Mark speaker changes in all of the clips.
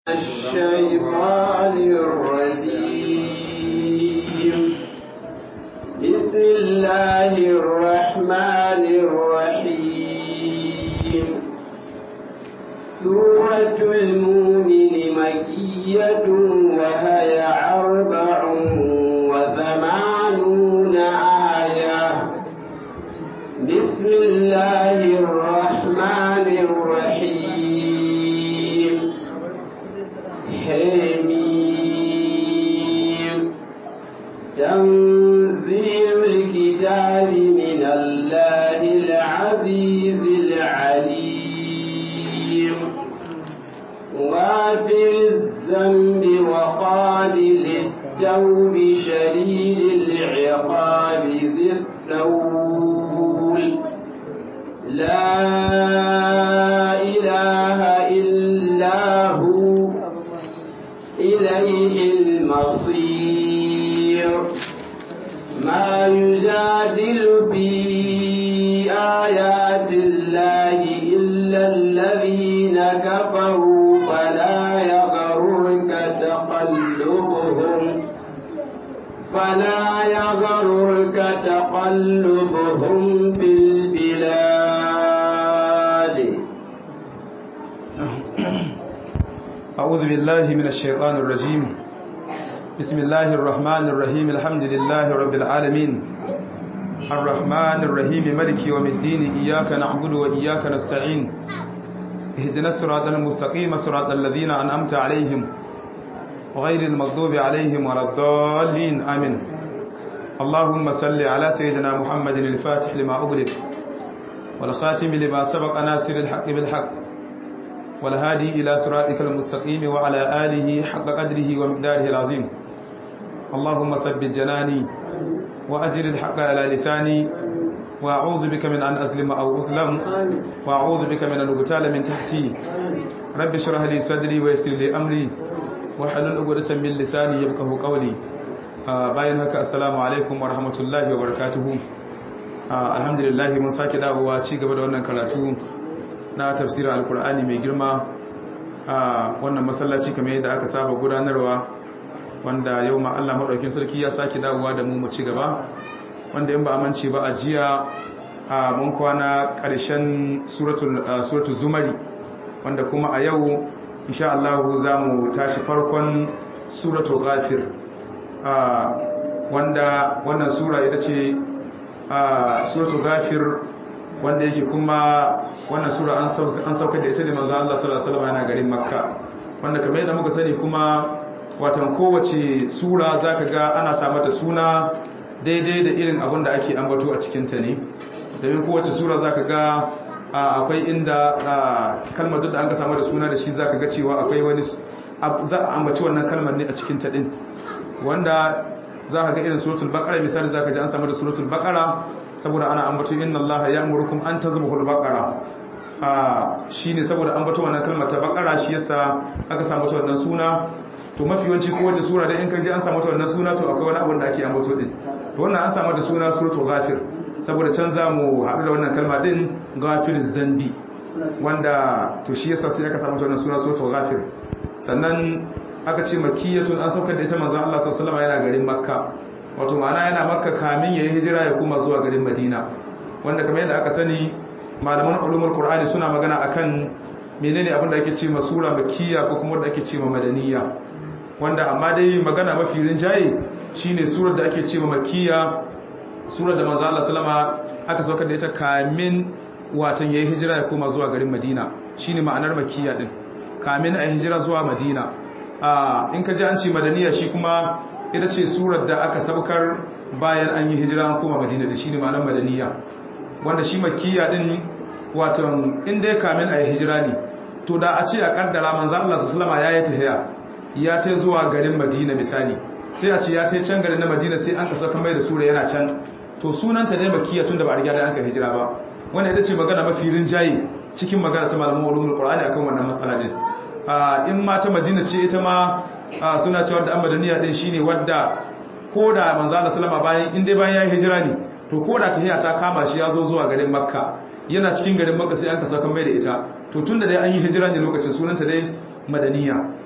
Speaker 1: الشيطان الرجيم بسم الله الرحمن الرحيم سورة المؤمن مكية وهي أربع وثمانون آية بسم الله الرحمن الرحيم حميم تنزيل الكتاب من الله العزيز العليم غافر الذنب وقابل التوب شديد العقاب ذي الطول لا إله إلا هو إليه المصير ما يجادل في آيات الله إلا الذين كفروا فلا يغررك تقلبهم فلا يغررك تقلبهم في البلاد
Speaker 2: أعوذ بالله من الشيطان الرجيم بسم الله الرحمن الرحيم الحمد لله رب العالمين الرحمن الرحيم ملك يوم الدين إياك نعبد وإياك نستعين اهدنا الصراط المستقيم صراط الذين أنعمت عليهم غير المغضوب عليهم ولا الضالين آمين اللهم صل على سيدنا محمد الفاتح لما أغلق والخاتم لما سبق ناصر الحق بالحق والهادي إلى صراطك المستقيم وعلى آله حق قدره ومقداره العظيم اللهم ثبت جناني وأجل الحق على لساني وأعوذ بك من أن أظلم أو أظلم وأعوذ بك من أن أغتال من تحتي رب اشرح لي صدري ويسر لي أمري وحلل عقدة من لساني يفقهوا قولي bayan haka assalamu alaikum wa rahmatullahi wa barakatuhu alhamdulillah mun sake dawowa ci gaba da wannan karatu na tafsirin alkur'ani mai girma a wannan masallaci kamar yadda aka saba gudanarwa wanda yau ma Allah madaukakin sarki ya sake dawowa da mu mu ci gaba wanda in ba amince ba a jiya a mun kwana ƙarshen suratul suratul zumari wanda kuma a yau insha Allah za mu tashi farkon suratul ghafir wanda wannan sura ita ce suratul ghafir wanda yake kuma wannan sura an saukar da ita ne manzo Allah sallallahu alaihi wasallam yana garin Makka wanda kamar yadda muka sani kuma watan kowace sura zaka ga ana sa mata suna daidai da irin abin da ake ambato a cikin ta ne domin kowace sura zaka ga akwai inda kalmar duk da an ka samu da suna da shi zaka ga cewa akwai wani za a ambaci wannan kalmar ne a cikin ta din wanda za ka ga irin suratul baqara misali za ka ji an samu da suratul baqara saboda ana ambato inna allaha ya'murukum an tazbahul baqara ah shine saboda ambato wannan kalmar ta baqara shi yasa aka samu ta wannan suna to mafi yawanci ko wace sura dai in kan ji an samu ta wannan suna to akwai wani abu da ake ambato din to wannan an samu da suna suratul ghafir saboda can za mu haɗu da wannan kalma din ghafir zambi wanda to shi yasa sai aka samu ta wannan suna suratul ghafir sannan aka ce makiyatun an saukar da ita manzon Allah sallallahu alaihi wasallam yana garin makka wato ma'ana yana makka kamin yayin hijira ya kuma zuwa garin madina wanda kamar yadda aka sani malaman ulumul qur'ani suna magana akan menene abin da ake ce ma sura makkiya ko kuma wanda ake ce ma madaniya wanda amma dai magana mafi rinjaye shine surar da ake ce ma makkiya surar da manzon Allah sallama aka saukar da ita kamin watan yayin hijira ya kuma zuwa garin madina shine ma'anar makkiya din kamin a hijira zuwa madina in ka ji an ce madaniya shi kuma ita ce surar da aka saukar bayan an yi hijira an koma madina da shi ne ma'anar madaniya wanda shi makiya din watan inda ya kamin a yi hijira ne to da a ce a kaddara manzan Allah su salama ya yi tahiya ya ta zuwa garin madina misali sai a ce ya ta can garin na madina sai an kasa kamar da sura yana can to sunanta ne makiya tun da ba a riga da an ka hijira ba wanda ita ce magana mafi rinjaye cikin magana ta malamin ulumul qur'ani akan wannan matsala din in ma ta madina ce ita ma suna cewa da amadaniya din shine wadda ko da manzo Allah sallama bayan in dai bayan ya hijira ne to ko da tahiya ta kama shi ya zo zuwa garin makka yana cikin garin makka sai an ka saka mai da ita to tunda dai an yi hijira ne lokacin sunanta dai madaniya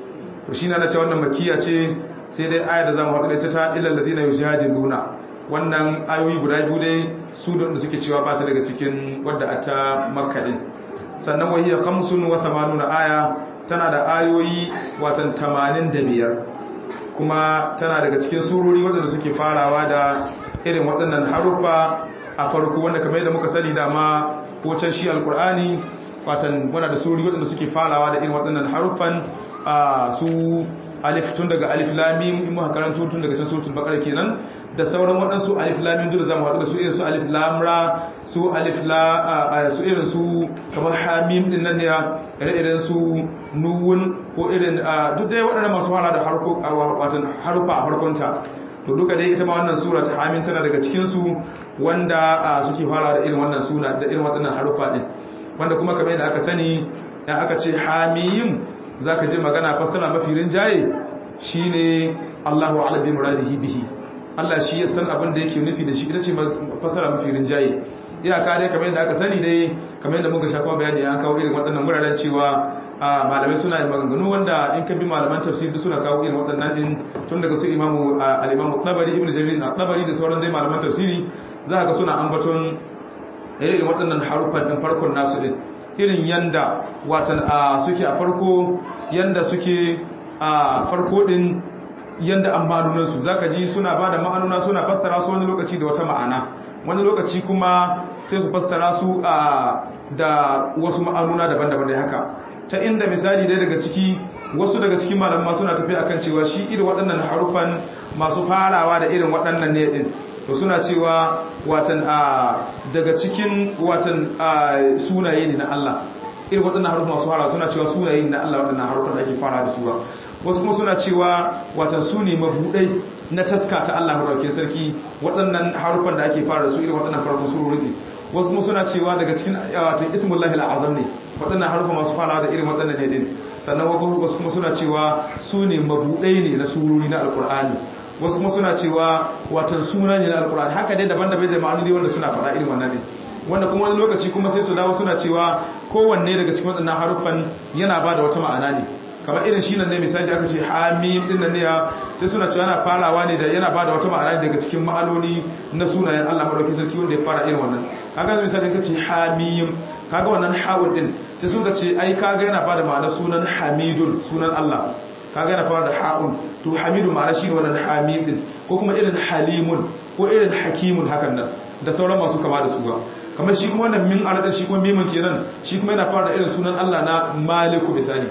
Speaker 2: to shi na na ce wannan makiya ce sai dai aya da zamu haɗu da ita ta ilal ladina yujadiluna wannan ayoyi guda biyu dai su da suke cewa ba ta daga cikin wadda a ta makka din sannan wahiyar kamsun wa tamanuna aya tana da ayoyi watan tamanin da biyar kuma tana daga cikin surori waɗanda suke farawa da irin waɗannan haruffa a farko wanda kamar yadda muka sani dama ko can shi alkur'ani watan wana da surori waɗanda suke farawa da irin waɗannan haruffan a su alif tun daga alif lamim in muka karanto tun daga can suratul baqara kenan da sauran waɗansu alif lamim duk zamu haɗu da su irin su alif lam ra su alif la su irin su kamar hamim din nan ne irin su nuwun ko irin duk dai waɗannan masu fara da harko watan harufa a farkonta to duka dai ita ma wannan sura ta hamim tana daga cikin su wanda suke fara da irin wannan suna da irin waɗannan harufa din wanda kuma kamar yadda aka sani dan aka ce hamim zaka je magana fasara mafi rinjaye shine Allahu a'lam bi muradihi bihi Allah shi ya san abin da yake nufi da shi ita ce fasara mafi rinjaye iyaka dai kamar yadda aka sani dai kamar yadda muka shafa bayani an kawo irin waɗannan wuraren cewa malamai suna yin maganganu wanda in ka bi malaman tafsir suna kawo irin waɗannan din tun daga su imamu al-imamu tabari ibnu jarir at-tabari da sauran dai malaman tafsiri za ka suna ambaton irin waɗannan harufan din farkon nasu din irin yanda watan suke a farko yanda suke a farko din yanda an ma'anunansu za ka ji suna ba da ma'anuna suna fassara su wani lokaci da wata ma'ana wani lokaci kuma sai su fassara su da wasu ma'anuna daban-daban da haka ta inda misali dai daga ciki wasu daga cikin malamma suna tafi akan cewa shi irin waɗannan harufan masu farawa da irin waɗannan ne din to suna cewa watan daga cikin watan sunaye ne na Allah irin waɗannan harufan masu farawa suna cewa sunaye ne na Allah waɗannan harufan da ake fara da su ba wasu kuma suna cewa watan su ne mabuɗai na taska ta Allah maɗaukin sarki waɗannan harufan da ake fara da su irin waɗannan farkon surori wasu kuma suna cewa daga cikin watan ismullahi al'azam ne waɗannan harufan masu fara da irin waɗannan ne din sannan wasu kuma suna cewa su ne mabuɗai ne na surori na alƙur'ani wasu kuma suna cewa watan suna ne na alƙur'ani haka dai daban-daban da ma'anoni wanda suna faɗa irin wannan ne wanda kuma wani lokaci kuma sai su dawo suna cewa kowanne daga cikin waɗannan harufan yana ba da wata ma'ana ne kamar irin shi nan ne misali da aka ce hamim din nan ne sai suna cewa yana farawa ne da yana ba da wata ma'ana daga cikin ma'anoni na sunayen Allah madaukakin sarki wanda ya fara irin wannan kaga misali ka ce hamim kaga wannan hawul din sai sun ka ce ai kaga yana ba da ma'ana sunan hamidun sunan Allah kaga yana fara da ha'un to hamidu ma'ana shi wannan hamim din ko kuma irin halimun ko irin hakimun hakan nan da sauran masu kama da su ba kamar shi kuma wannan min aradar shi kuma mimin kenan shi kuma yana fara da irin sunan Allah na maliku misali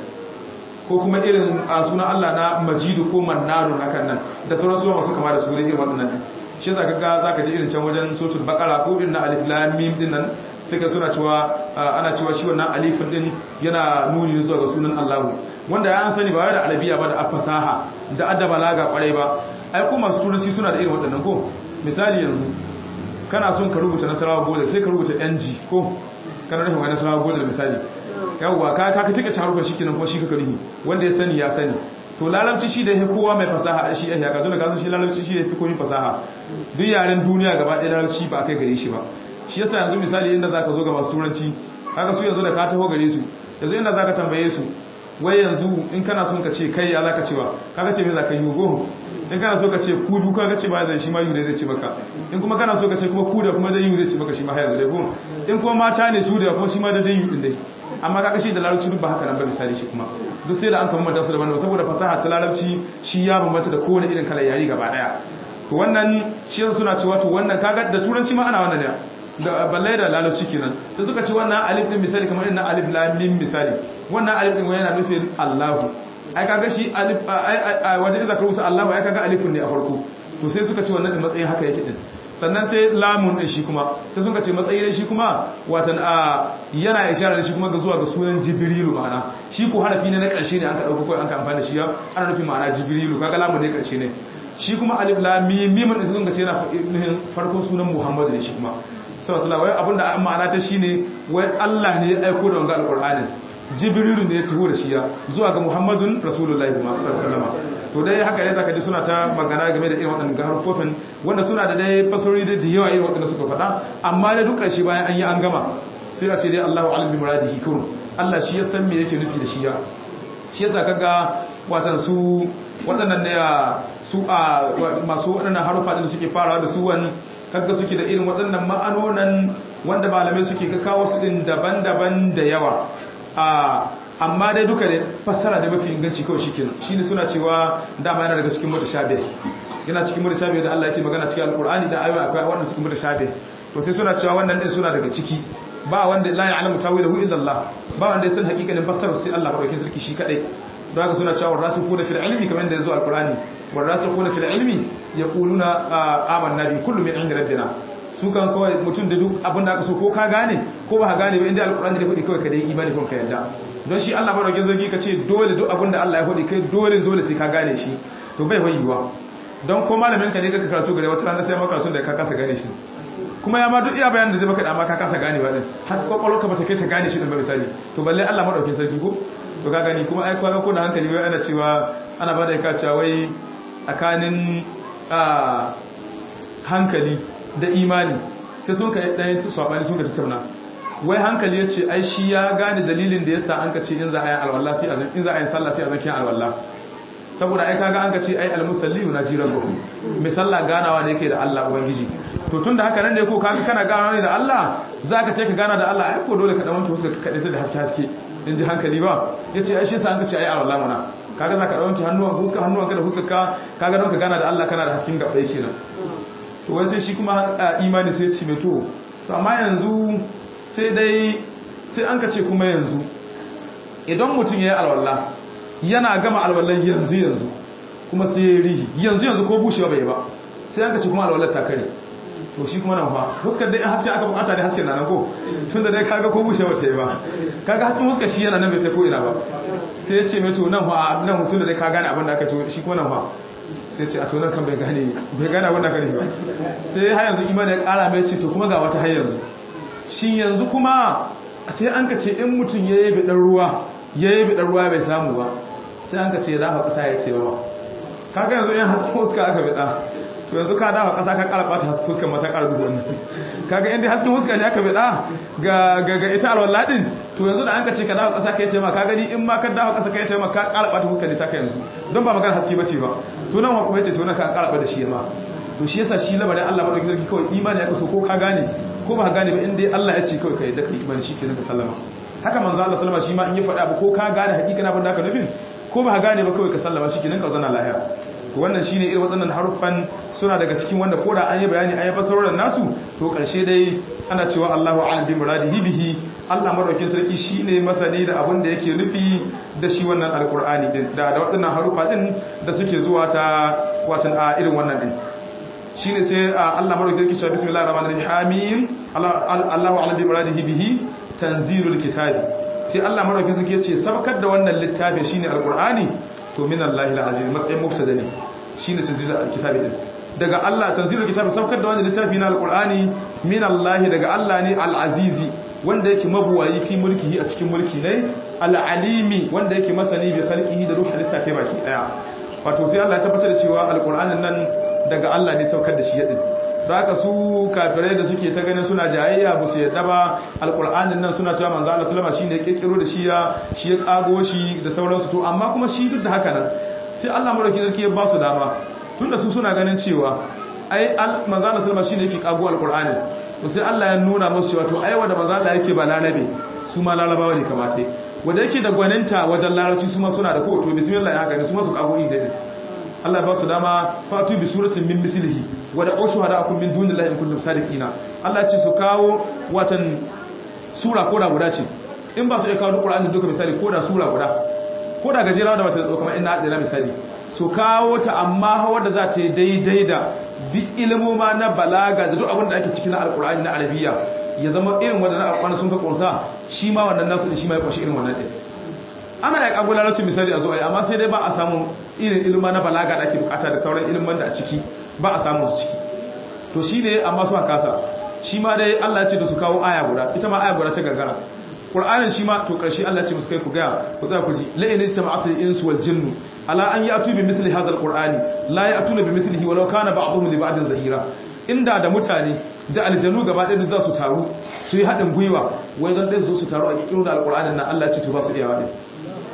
Speaker 2: ko kuma irin a sunan Allah na majidu ko mannanu hakan nan da sauran suwa masu kama da su irin waɗannan shi zaka ga zaka ji irin can wajen sotul bakara ko irin na alif lam mim din nan sai ka suna cewa ana cewa shi wannan alifin din yana nuni zuwa ga sunan Allah wanda ya an sani ba wai da arabiya ba da fasaha da adda balaga kwarai ba ai ko masu turanci suna da irin waɗannan ko misali yanzu kana son ka rubuta nasarawa bodar sai ka rubuta ng ko kana nufin wani nasarawa bodar misali yawwa ka ka tika harufan shi kenan kuma shi ka ruhi wanda ya sani ya sani to lalamci shi da ya kowa mai fasaha shi ya ka dole ka san shi lalamci shi ya fi komai fasaha duk yaren duniya gaba ɗaya lalamci ba kai gare shi ba shi yasa yanzu misali inda zaka zo ga masu turanci kaga su yanzu da ka taho gare su yanzu inda zaka tambaye su wai yanzu in kana son ka ce kai ya zaka cewa kaga ce me zaka yi go in kana so ka ce ku duka ka ce ba zai shi ma yu ne zai ci maka in kuma kana so ka ce kuma ku da kuma dai yu zai ci maka shi ma har yanzu dai ko in kuma mata ne su da kuma shi ma da dai yu din dai amma kaga shi da larabci duk ba haka nan ba misali shi kuma duk sai da an kama mata su daban saboda fasaha ta larabci shi ya bambanta da kowane irin kalar yari gaba daya to wannan shi suna cewa to wannan kaga da turanci ma ana wannan ne da balle da larabci kenan sai suka ce wannan alif din misali kamar irin alif lam mim misali wannan alif din yana nufin Allahu ai kaga shi alif ai wajen da ka rubuta Allahu ai kaga alifun ne a farko to sai suka ce wannan matsayin haka yake din sannan sai lamun din shi kuma sai sun ce matsayi ne shi kuma watan a yana isharar da shi kuma ga zuwa ga sunan jibrilu ma'ana shi ko harafi ne na ƙarshe ne aka dauko kai an ka amfani da shi ana nufin ma'ana jibrilu kaga lamun ne ƙarshe ne shi kuma alif lam mim mim din sun ce yana nufin farkon sunan muhammadu ne shi kuma sallallahu alaihi abinda ma'ana ta shine wai Allah ne ya aiko da wannan alqur'anin jibrilu ne ya taho da shi ya zuwa ga muhammadun rasulullahi sallallahu alaihi wasallam to dai haka ne zaka ji suna ta magana game da irin waɗannan harfofin wanda suna da dai fasarori da yawa irin waɗanda suka faɗa amma da duk ƙarshe bayan an yi an gama sai a ce dai Allahu alim bi muradihi kun Allah shi ya san me yake nufi da shi ya shi yasa kaga watan su waɗannan ne su a masu waɗannan harufa da suke farawa da su wani kaga suke da irin waɗannan ma'anonan wanda malamai suke ka kawo su din daban-daban da yawa a amma dai duka da fassara da mafi inganci kawai shi kenan shine suna cewa dama yana daga cikin mutashabih yana cikin mutashabih da Allah yake magana cikin alqur'ani da ayoyi akwai wanda suke mutashabih to sai suna cewa wannan din suna daga ciki ba wanda la ya'lamu tawilahu illa Allah ba wanda ya san hakikanin fassarar sai Allah madaukakin sarki shi kadai don haka suna cewa rasikuna fil ilmi kamar da yazo alqur'ani warasikuna fil ilmi yaquluna amanna bi kullu min indi rabbina su kan kawai mutum da duk abin da aka so ko ka gane ko ba ka gane ba inda alqur'ani da kudi kawai ka dai imani kun ka yadda don shi Allah madaukakin sarki ka ce dole duk abin da Allah ya kudi kai dole dole sai ka gane shi to bai hoyiwa don ko malamin ka ne ka karatu gare wata rana sai ma karatun da ka kasa gane shi kuma ya ma duk iya bayanin da zai baka dama ka kasa gane ba din har kwakwalwarka ba ta kai ta gane shi din ba misali to balle Allah madaukakin sarki ko to ka gani kuma ai kwana ko da hankali wai ana cewa ana bada ka cewa wai tsakanin hankali da imani sai sun ka ɗayan swabani sun ka tattauna wai hankali ya ce ai shi ya gane dalilin da yasa an ka ce in za a yi alwallah sai a in za a yi sallah sai a zakin alwallah saboda ai kaga an ka ce ai almusalli na jiran gobe mai sallah ganawa ne yake da Allah ubangiji to tun da haka nan ne ko kaga kana ganawa ne da Allah za ka ce ka gana da Allah ai ko dole ka dan wanke fuskar ka kaɗai da haske haske in ji hankali ba ya ce ai shi sa an ka ce ai alwallah mana kaga za ka dan wanke hannuwan fuskar hannuwan ka da fuskar ka kaga don ka gana da Allah kana da hasken gabai kenan to wai sai shi kuma imani sai ce mai to to amma yanzu sai dai sai an ka ce kuma yanzu idan mutum ya yi alwallah yana gama alwallan yanzu yanzu kuma sai ya rihi yanzu yanzu ko bushewa bai ba sai an ka ce kuma alwallar ta kare to shi kuma nan fa huskar dai haske aka bukata ne hasken nan ko tun da dai kaga ko bushewa ta yi ba kaga hasken huskar shi yana nan bai ta ko ina ba sai ya ce mai to nan fa nan mutum da dai ka gane abin da aka to shi kuma nan fa sai ce a to nan kan bai gane bai gane abin da aka ba sai har yanzu imani ya kara mai ce to kuma ga wata har yanzu shi yanzu kuma sai an ka ce in mutum ya yi bidan ruwa ya yi bidan ruwa bai samu ba sai an ka ce dafa ƙasa ya ce ba kaga yanzu yan hasken huska aka bida to yanzu ka dafa ƙasa ka ƙara ɓata hasken huskar mata ƙara duhu wannan kaga inda hasken huska ne aka bida ga ga ita alwala din to yanzu da an ka ce ka dafa ƙasa ka yi ma ka gani in ma ka dafa ƙasa ka yi ma ka ƙara ɓata huskar ne ta ka yanzu don ba magana haske bace ba to nan ma kuma yace to nan ka ƙara ɓata shi ma to shi yasa shi lamarin Allah madaukakin sarki kawai imani ya kaso ko ka gane ko ba ka gane ba inda Allah ya ce kawai ka yadda ka imani shi kenan ka sallama haka manzo Allah sallama shi ma in ya faɗa ba ko ka gane hakika na banda ka nufin ko ba ka gane ba kawai ka sallama shi kenan ka zana lahiya to wannan shine irin waɗannan haruffan suna daga cikin wanda ko da an yi bayani an yi fasarorin nasu to ƙarshe dai ana cewa Allahu a'lam bi muradihi bihi Allah madaukakin sarki shine masani da abin da yake nufi da shi wannan alqur'ani din da da waɗannan haruffa din da suke zuwa ta watan a irin wannan din shine sai Allah madaukakin sarki cewa bismillahir rahmanir rahim Allahu a'lam bi muradihi bihi tanzilul kitabi sai Allah madaukakin sarki yace sabakar da wannan littafi shine alqur'ani to min Allahi alazim matsayin mubtada ne shine tanzilul kitabi din daga Allah tanzilul kitabi sabakar da wannan littafi na alqur'ani min Allahi daga Allah ne alazizi wanda yake mabuwayi fi mulkihi a cikin mulki ne alalimi wanda yake masani bi khalqihi da ruhul littafi baki daya wato sai Allah ya tabbatar da cewa alqur'anin nan daga Allah ne saukar da shi yadin da haka su kafirai da suke ta ganin suna jayayya ba su yadda ba alkur'anin nan suna cewa manzo Allah sallama shine ya kirkiro da shi ya shi ya kago shi da sauransu to amma kuma shi duk da haka nan sai Allah madauki sarki ya ba su dama tunda su suna ganin cewa ai manzo Allah sallama shine yake kago alkur'ani to sai Allah ya nuna musu cewa to ai wanda manzo Allah yake ba lalabe su ma lalabawa ne kamata wanda yake da gwaninta wajen larabci su ma suna da ko to bismillah ya haka ne su ma su kago inda Allah ba su dama fatu bi suratin min mislihi wa da ushu hada akum min dunillahi in kuntum sadiqina Allah ce su kawo watan sura koda guda ce in ba su iya kawo Qur'ani duka misali koda sura guda koda gajera da wata kamar inna da misali su kawo ta amma wanda za ta yi daidai da bi ilmoma na balaga da duk abin da ake cikin alqur'ani na arabiya ya zama irin wanda na alqur'ani sun ka kunsa shi ma wannan nasu shi ma ya kwashi irin wannan din ana ya kago larabci misali a zo ai amma sai dai ba a samu irin ilma na balaga da ake bukata da sauran ilman da a ciki ba a samu su ciki to shi ne amma su kasa shi ma dai Allah ya ce da su kawo aya guda ita ma aya guda ta gagara Qur'anin shi ma to karshe Allah ya ce musu kai ku ga ku tsaya ku ji la in istama'atul insu wal jinnu ala an ya'tu bi mithli hadha al-qur'ani la ya'tuna bi mithlihi walau kana ba'dhum li ba'din zahira inda da mutane da aljanu gaba ɗaya za su taru su yi haɗin gwiwa wai zan ɗaya zo su taru a ƙiƙiru da alƙur'anin nan Allah ya ce to ba su iyawa ɗin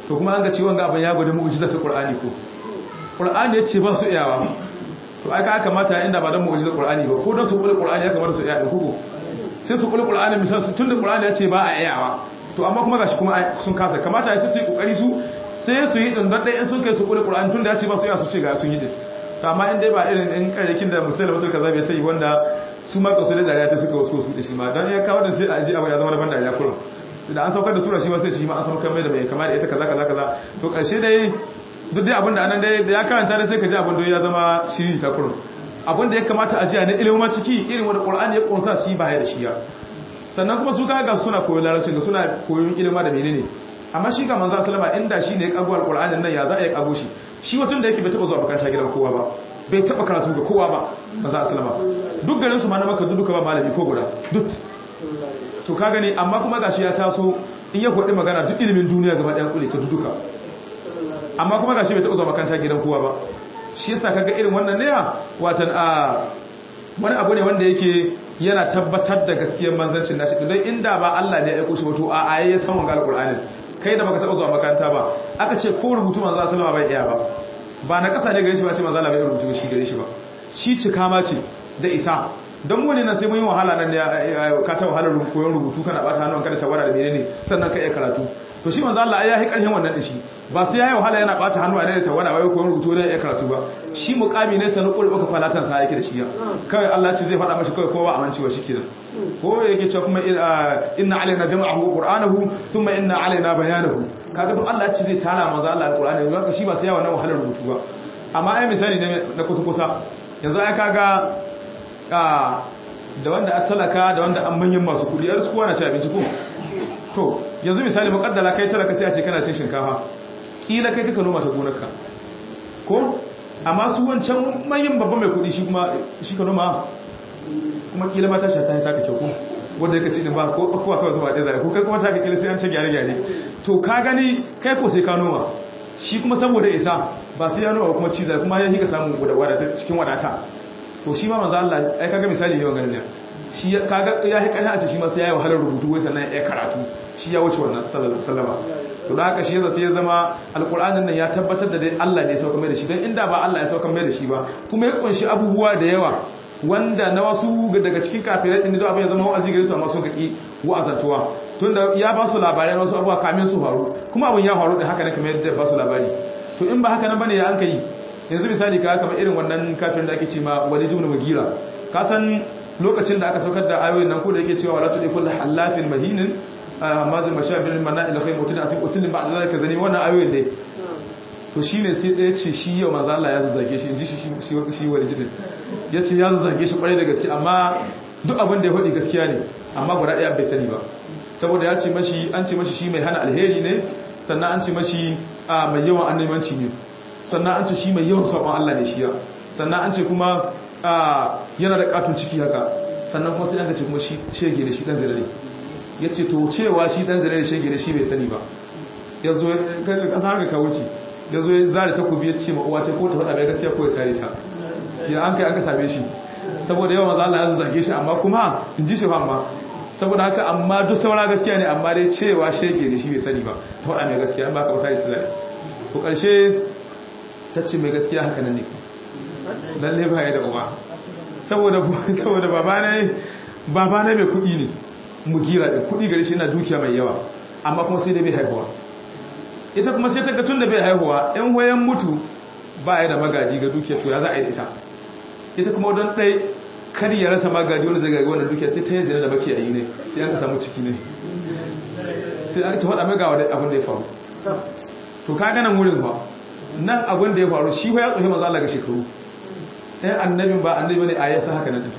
Speaker 2: to kuma an ga ciwon ga abin ya gwada mu'jiza ta Qur'ani ko Qur'ani yace ba su iyawa to aka aka mata inda ba dan mu'jiza Qur'ani ba ko dan su kula Qur'ani ya kamata su iya din kuku sai su kula Qur'ani misal su tunda Qur'ani yace ba a iyawa to amma kuma gashi kuma sun kasa kamata sai su yi kokari su sai su yi din dan dai in sun kai su kula Qur'ani tunda yace ba su iya su ce ga sun yi din to amma in dai ba irin in karyakin da musulma mutul kaza bai sai wanda su ma kasu da dariya ta suka wasu su da shi ma dan ya kawo da sai a ji abu ya zama da ban dariya kullum da an saukar da sura shi ma sai shi ma an saukar mai da mai kama da ita kaza kaza kaza to karshe dai duk dai abin da anan dai da ya karanta da sai ka ji abin da ya zama shiri ta kurum abin da ya kamata a ji a ne ilimin ciki irin wanda qur'ani ya kunsa shi ba ya da shi ya sannan kuma su ka ga suna koyon larabci ga suna koyon ilima da menene amma shi ga manzo sallama inda shi ne ya kago alqur'anin nan ya za a yi kago shi shi watan da yake bai taba zuwa makaranta gidan kowa ba bai taba karatu ga kowa ba manzo sallama duk garin su ma na maka duka ba malami ko guda duk to ka gani amma kuma gashi ya taso in ya kwaɗi magana duk ilimin duniya gaba ɗaya kule ta duka amma kuma gashi bai taɓa zuwa makaranta gidan kowa ba shi yasa kaga irin wannan ne watan a wani abu ne wanda yake yana tabbatar da gaskiyar manzancin nashi don inda ba Allah ne ya aiko shi wato a ayi ya san wannan alqur'anin kai da baka taɓa zuwa makaranta ba aka ce ko rubutu manzo sallama bai iya ba ba na kasa ne gare shi ba ce manzo Allah bai rubutu shi gare shi ba shi cika ma ce da isa don mu ne na sai mun yi wahala nan da ka ta wahalar koyon rubutu kana bata hannun kada ta wara da menene sannan ka iya karatu to shi manzo Allah ya yi karshen wannan da shi ba sai yayi wahala yana bata hannu a da ta wara wai koyon rubutu da iya karatu ba shi muqami ne sanin kuri baka falatan sa yake da shi ya kawai Allah ce zai faɗa mashi kawai kowa amincewa shi kenan ko yake cewa kuma inna alaina jama'ahu wa qur'anahu thumma inna alaina bayanahu kaga duk Allah ce zai tara manzo Allah alqur'ani haka shi ba sai yawa nan wahalar rubutu ba amma ai misali ne na kusa kusa yanzu ai kaga da wanda a talaka da wanda an manyan masu kudi yar suwa na ci abinci ko to yanzu misali makaddala kai talaka sai a ce kana cin shinkafa kila kai kaka noma ta gonarka ko amma su wancan manyan babban mai kudi shi kuma shi ka noma kuma kila mata shi ta yi taka kyau ko wanda yake ci din ba ko tsakuwa kawai zuba ɗaya zai ko kai kuma taka kila sai an ce gyare gyare to ka gani kai ko sai ka noma shi kuma saboda isa ba sai ya noma kuma ci zai kuma ya hika samun wadata cikin wadata to shi ma manzo Allah ai kaga misali ne wannan shi kaga ya yi kana a ce shi ma sai yayi wahalar rubutu wai sannan ya karatu shi ya wuce wannan sallallahu alaihi wasallam to da haka shi yasa sai ya zama alqur'anin nan ya tabbatar da dai Allah ne ya sauka mai da shi dan inda ba Allah ya sauka mai da shi ba kuma ya kunshi abubuwa da yawa wanda na wasu daga cikin kafirai din da abin ya zama wa'azi gare su amma sun kaki wa'azantuwa tunda ya ba su labarai wasu abubuwa kamin su faru kuma abin ya faru da haka ne kamar yadda ba su labari to in ba haka nan bane ya an kai yanzu misali ka kamar irin wannan kafirin da ake ce ma walid ibn mugira ka san lokacin da aka saukar da ayoyin nan ko da yake cewa wala tudi kullu halafin mahinin mazal mashabir mana'il khayr mutun asib utul ba'da zalika zani wannan ayoyin dai to shine sai da yace shi yau manzo Allah ya zazzage shi inji shi shi shi walid din yace ya zazzage shi kwarai da gaske amma duk abin da ya faɗi gaskiya ne amma guda ɗaya bai sani ba saboda ya ce mashi an ce mashi shi mai hana alheri ne sannan an ce mashi mai yawan annabimanci ne sannan an ce shi mai yawan sabon Allah ne shi ya sannan an ce kuma yana da katun ciki haka sannan kuma sai an ce kuma shi shege ne shi dan zirare ya ce to cewa shi dan zirare shege ne shi bai sani ba ya zo kasa haka ka wuce ya zo ya zare takobi ya ce ma uwa ta ko ta faɗa mai gaskiya ko ya sare ta ya an kai aka same shi saboda yawan maza Allah ya zage shi amma kuma in ji shi fa amma saboda haka amma duk saura gaskiya ne amma dai cewa shege ne shi bai sani ba ta faɗa mai gaskiya ba ka ba sai ta zare ko ƙarshe ta ce mai gaskiya haka nan ne lalle ba ya da uba saboda saboda baba ne baba ne mai kuɗi ne mugira da kuɗi gari shi na dukiya mai yawa amma kuma sai da bai haihuwa ita kuma sai ta ga tun da bai haihuwa in wayan mutu ba ya da magaji ga dukiya to ya za a yi ita ita kuma don ɗai kar ya rasa magaji wanda zai gari wannan dukiya sai ta yi zina da baki a yi ne sai an ka samu ciki ne sai an ta faɗa mai ga abin da ya faru to ka ganin wurin ba nan abin da ya faru shi ya tsohe maza Allah ga shekaru ɗayan annabin ba annabi ne a yasa haka na tafi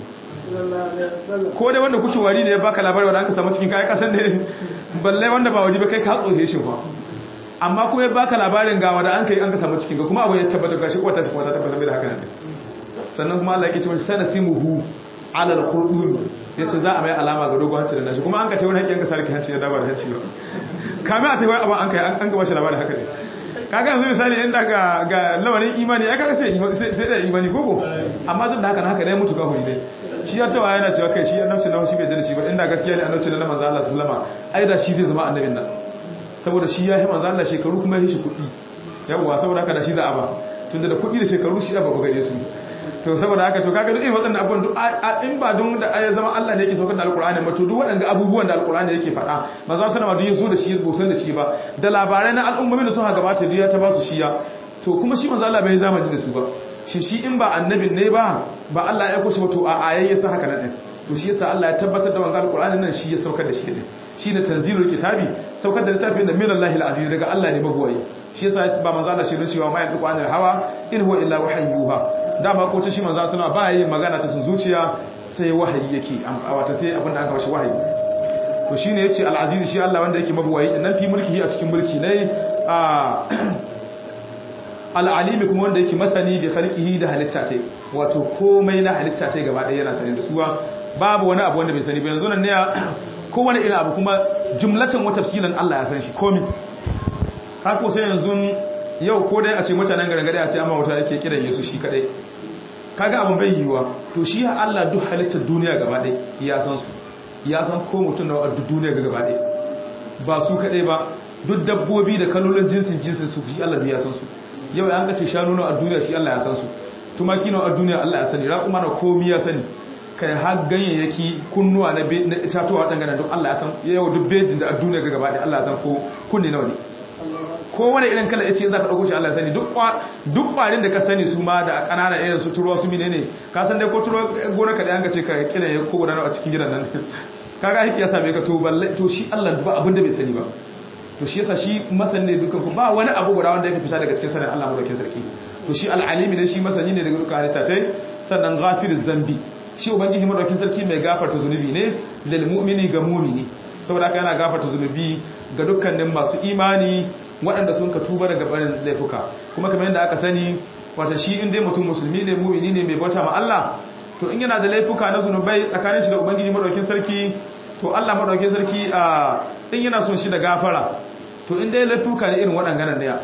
Speaker 2: ko dai wanda kuke wari ne ya baka labari wanda aka samu cikin kayan kasan ne balle wanda ba wari ba kai ka tsohe shi ba amma kuma ya baka labarin ga wanda an kai an ka samu cikin ga kuma abu ya tabbatar ga shi kwata shi kwata tabbatar da haka ne sannan kuma Allah ya ce sana simuhu alal khurdum yace za a mai alama ga dogon hanci da nashi kuma an ka ce wani hakkin ka sarki hanci ya dabar hanci ba kamar a ce wai abin an kai an ga bashi labarin haka ne kaga yanzu misali inda ga ga lamarin imani ya kaga sai sai da imani koko amma duk da haka na haka dai mutu kafiri dai shi ya tawa yana cewa kai shi annabci na shi bai da shi ba inda gaskiya ne annabci na manzo Allah sallama ai da shi zai zama annabin nan saboda shi ya yi manzo Allah shekaru kuma ya shi kuɗi yawwa saboda haka da shi za a ba tunda da kuɗi da shekaru shi ba gare su to saboda haka to kaga duk irin waɗannan abubuwan duk in ba don da ya zama Allah ne yake saukar da alkur'ani ba to duk waɗanda abubuwan da alkur'ani yake faɗa ba za su nama duk ya zo da shi ba san da shi ba da labarai na al'ummomi da suka gabata duk ya ta ba su shiya to kuma shi manzo Allah bai zamani da su ba shi shi in ba annabin ne ba ba Allah ya kushe to a ayayya sa haka nan to shi yasa Allah ya tabbatar da wannan alkur'ani nan shi ya saukar da shi din shi ne tanzilul kitabi saukar da littafin da minallahi alaziz daga Allah ne magwayi shi yasa ba manzo Allah shirin cewa ma yanzu qanil hawa in huwa illa wahyuha dama ko ta shi manzo suna ba yi magana ta sun zuciya sai wahayi yake wata sai abin da aka bashi wahayi to shine yace al-aziz shi Allah wanda yake magwayi nan fi mulkihi a cikin mulki ne a al-alim kuma wanda yake masani bi khalqihi da halitta tai wato komai na halitta tai gaba ɗaya yana sani da suwa babu wani abu wanda bai sani ba yanzu nan ne kowane irin abu kuma jumlatan wa tafsilan Allah ya san shi komi haka sai yanzu yau ko dai a ce mutanen gargade a ce amma wata yake kiran Yesu shi kadai kaga abin bai yiwa to shi Allah duk halittar duniya gaba ɗaya ya san su ya san ko mutum na duk duniya gaba ɗaya ba su kadai ba duk dabbobi da kalolin jinsin jinsin su shi Allah ya san su yau an kace shanu na a duniya shi Allah ya san su tumaki na a duniya Allah ya sani raƙuma na komi ya sani kai har ganyayyaki kunnuwa na itatuwa dangane duk Allah ya san yau duk bejin da a duniya ga gaba da Allah ya san ko kunne nawa ne ko wani irin kala yace za ka dauko shi Allah ya sani duk duk kwarin da ka sani su ma da kanana irin su turuwa su menene ka san dai ko turuwa gona ka da an ga ce ka kila ya ko gudanar a cikin gidan nan kaga hiki ya same ka to balle to shi Allah ba abin da bai sani ba to shi yasa shi masan ne dukan ku ba wani abu guda wanda yake fita daga cikin sanin Allah madaukakin sarki to shi al'alimi ne shi masani ne daga dukkan halitta tai sannan ghafiriz zambi shi ubangiji madaukin sarki mai gafarta zunubi ne lil mu'mini ga mu'mini saboda haka yana gafarta zunubi ga dukkanin masu imani waɗanda sun ka tuba daga barin laifuka kuma kamar yadda aka sani wata shi in dai mutum musulmi ne mu'mini ne mai bauta ma Allah to in yana da laifuka na zunubai tsakanin shi da ubangiji madaukin sarki to Allah madaukin sarki a in yana son shi da gafara to in dai laifuka ne irin waɗannan ne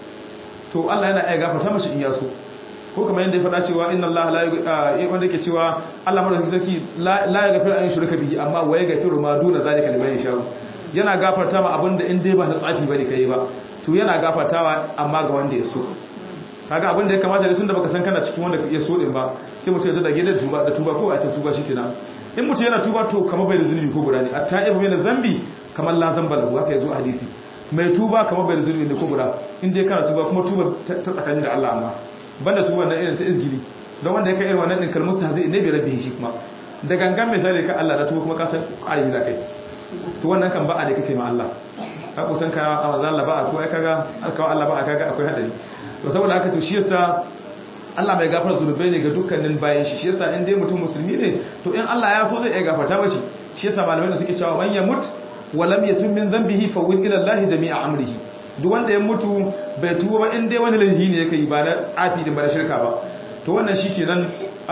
Speaker 2: to Allah yana iya gafarta mashi in ya so ko kamar yadda ya faɗa cewa inna Allah la wanda yake cewa Allah madaukakin sarki la yaghfiru an yushraka bihi amma wa yaghfiru ma duna zalika liman yasha yana gafarta ma abinda in dai ba na tsafi bane kai ba to yana gafartawa amma ga wanda ya so kaga abinda ya kamata da tunda baka san kana cikin wanda ya so din ba sai mutum ya dage da tuba da tuba ko a ce tuba shikenan in mutum yana tuba to kamar bai da zunubi ko guda ne at-ta'ibu min zambi kamar la zamba lahu haka yazo a hadisi mai tuba kamar bai da zunubi ne ko guda in dai kana tuba kuma tuba ta tsakanin da Allah amma banda tuba na irin ta izgili don wanda ya kai irin wannan din kalmar ta zai ne bai rabbi shi kuma da gangan misali ka Allah da tuba kuma ka san ayi da kai to wannan kan ba'a da kake ma Allah ka kusan ka a manzan Allah ba'a ko ai kaga alkawa Allah ba'a kaga akwai hadari to saboda haka to shi yasa Allah mai gafara zunubai ne ga dukkanin bayan shi shi yasa in dai mutum musulmi ne to in Allah ya so zai iya gafarta mashi shi yasa malamai da suke cewa man yamut wa lam yatub min dhanbihi fa wil ila Allah jami'a amrihi duk wanda ya mutu bai tuba ba in dai wani laifi ne yake yi ba na tsafi din ba na shirka ba to wannan shikenan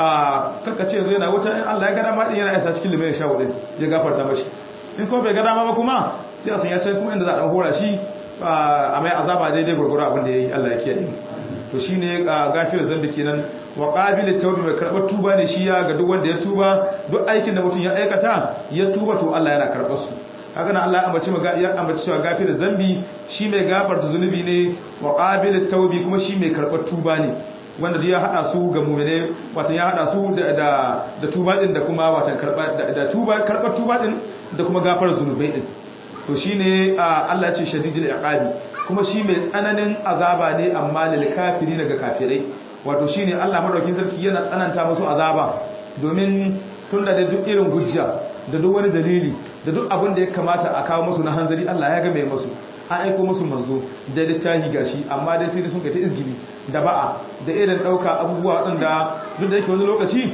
Speaker 2: a karkace yanzu yana wuta in Allah ya ga dama din yana isa cikin limai sha wadin ya gafarta mashi in kuma bai ga dama ba kuma sai a sanya can kuma inda za a dan hora shi a mai azaba daidai gurgura abin da yayi Allah ya kiyaye to shine gafir zambi kenan wa qabil tawbi mai karbar tuba ne shi ya ga duk wanda ya tuba duk aikin da mutum ya aikata ya tuba to Allah yana karbar su haka nan Allah ya ambaci ya ambaci cewa gafir zambi shi mai gafarta zunubi ne wa qabil tawbi kuma shi mai karbar tuba ne wanda ya hada su ga mu'mine wato ya hada su da da tuba din da kuma wato karba da tuba karbar tuba din da kuma gafar zunubai din to shine Allah ya ce shadidul iqabi kuma shi mai tsananin azaba ne amma lil kafiri daga kafirai wato shine Allah madaukin sarki yana tsananta musu azaba domin tunda da duk irin hujja da duk wani dalili da duk abin da ya kamata a kawo musu na hanzari Allah ya ga mai musu an aiko musu manzo da littafi gashi amma dai sai sun kai ta izgili da ba'a da irin dauka abubuwa waɗanda duk da yake wani lokaci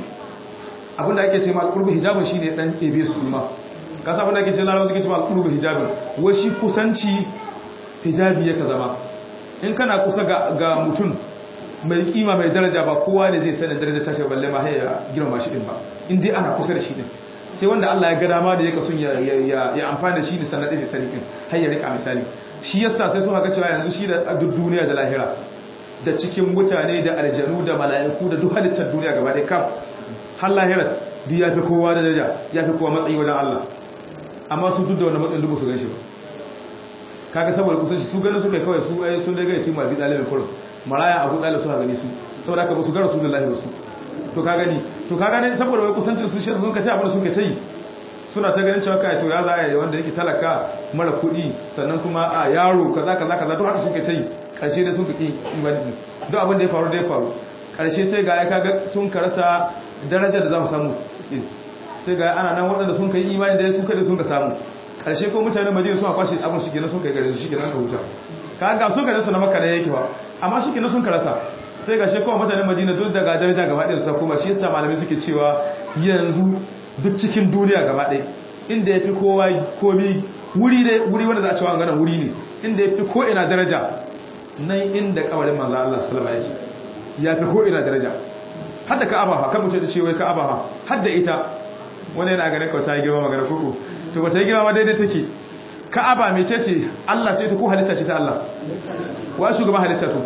Speaker 2: abin da ake ce ma alqurbu hijabun shine dan ebe su ma ka sa abin da ake ce na rawu suke ce ma alqurbu hijabun wai shi kusanci hijabi yake zama in kana kusa ga ga mutum mai kima mai daraja ba kowa ne zai sanin darajar tashi balle ma ya girma shi din ba in dai ana kusa da shi din sai wanda Allah ya ga dama da yake son ya ya amfana da shi ne sannan zai sani din har ya rika misali shi yasa sai sun haka cewa yanzu shi da duk duniya da lahira da cikin mutane da aljanu da mala'iku da duk halittar duniya gaba ɗaya kaf har lahira duk ya fi kowa da daraja ya fi kowa matsayi wajen Allah amma su duk da wannan matsayin duk su ganshi ba kaga saboda kusanci su ganin suka kawai su ai sun daga yatim abi dalibin kurum maraya abu dalib suka gani su saboda haka ba su ga rasulullahi ba su to ka gani to ka gani saboda wai kusancin su shi sun ka ce abin da suka ta yi suna ta ganin cewa kai to ya za a yi wanda yake talaka mara kuɗi sannan kuma a yaro kaza kaza kaza duk haka suka ta yi ƙarshe dai sun ka ƙi imani duk abin da ya faru da ya faru ƙarshe sai ga ya kaga sun ka rasa darajar da za mu samu sai ga ana nan waɗanda sun ka yi imani da sun kai sun ka samu ƙarshe ko mutanen madina suna kwashe abin shi kenan sun kai gare su shi kenan ka huta ka ga sun ka su na makka da yake ba amma shi kenan sun ka rasa sai ga shi kuma mutanen madina duk daga daraja gaba ɗaya sa kuma shi yasa malamai suke cewa yanzu duk cikin duniya gaba ɗaya inda ya fi kowa komi wuri dai wuri wanda za a cewa ganin wuri ne inda ya fi ko ina daraja nan inda kabarin manzo Allah sallama yake ya fi ko ina daraja hadda ka'aba fa kan mutum da cewa ka'aba fa hadda ita wani yana ganin kawai ta yi girma magana koko to ba ta yi girma ma daidai take ka'aba mai ce ce Allah ce ta ko halitta ce ta Allah wa shugaban halitta to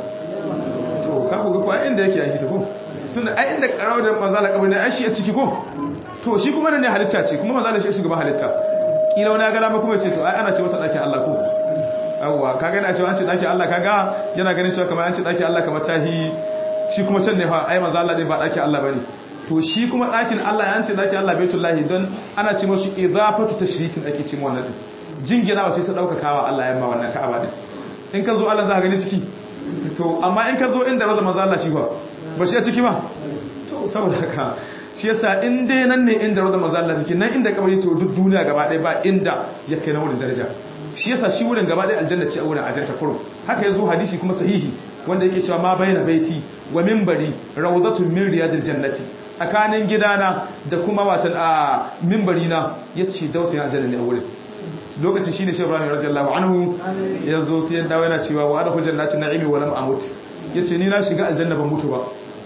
Speaker 2: to ka ku ga kuwa inda yake yaki ta ko tunda ai inda karawa da manzo Allah kabarin ai shi a ciki ko to shi kuma ne halitta ce kuma manzo Allah shi shugaban halitta kila wani ga dama kuma ce to ai ana ce wata dakin Allah ko yawwa kaga yana cewa an ce dakin Allah kaga yana ganin cewa kamar an ce dakin Allah kamar tahi shi kuma can ne fa ai manzo Allah din ba dakin Allah bane to shi kuma dakin Allah an ce dakin Allah baitullahi don ana ce musu idafatu tashrikin ake ce mu wannan din jingina wace ta daukakawa Allah yamma wannan Ka'aba din in ka zo Allah za ka gani ciki to amma in ka zo inda raza manzo Allah shi fa ba shi a ciki ba to saboda haka shi yasa in dai nan ne inda raza manzo Allah ciki nan inda kabari to duk duniya gaba ɗaya ba inda ya kai na wurin daraja shi yasa shi wurin gaba ɗaya aljanna ce a wurin ajanta kurum haka yazo hadisi kuma sahihi wanda yake cewa ma baina baiti wa minbari rawdatun min riyadil jannati tsakanin gidana da kuma watan a minbari na yace dausayin aljanna ne a wurin lokacin shine shi Ibrahim radiyallahu anhu yazo sai ya dawo yana cewa wa adkhul jannati na'imi wa lam amut yace ni na shiga aljanna ban mutu ba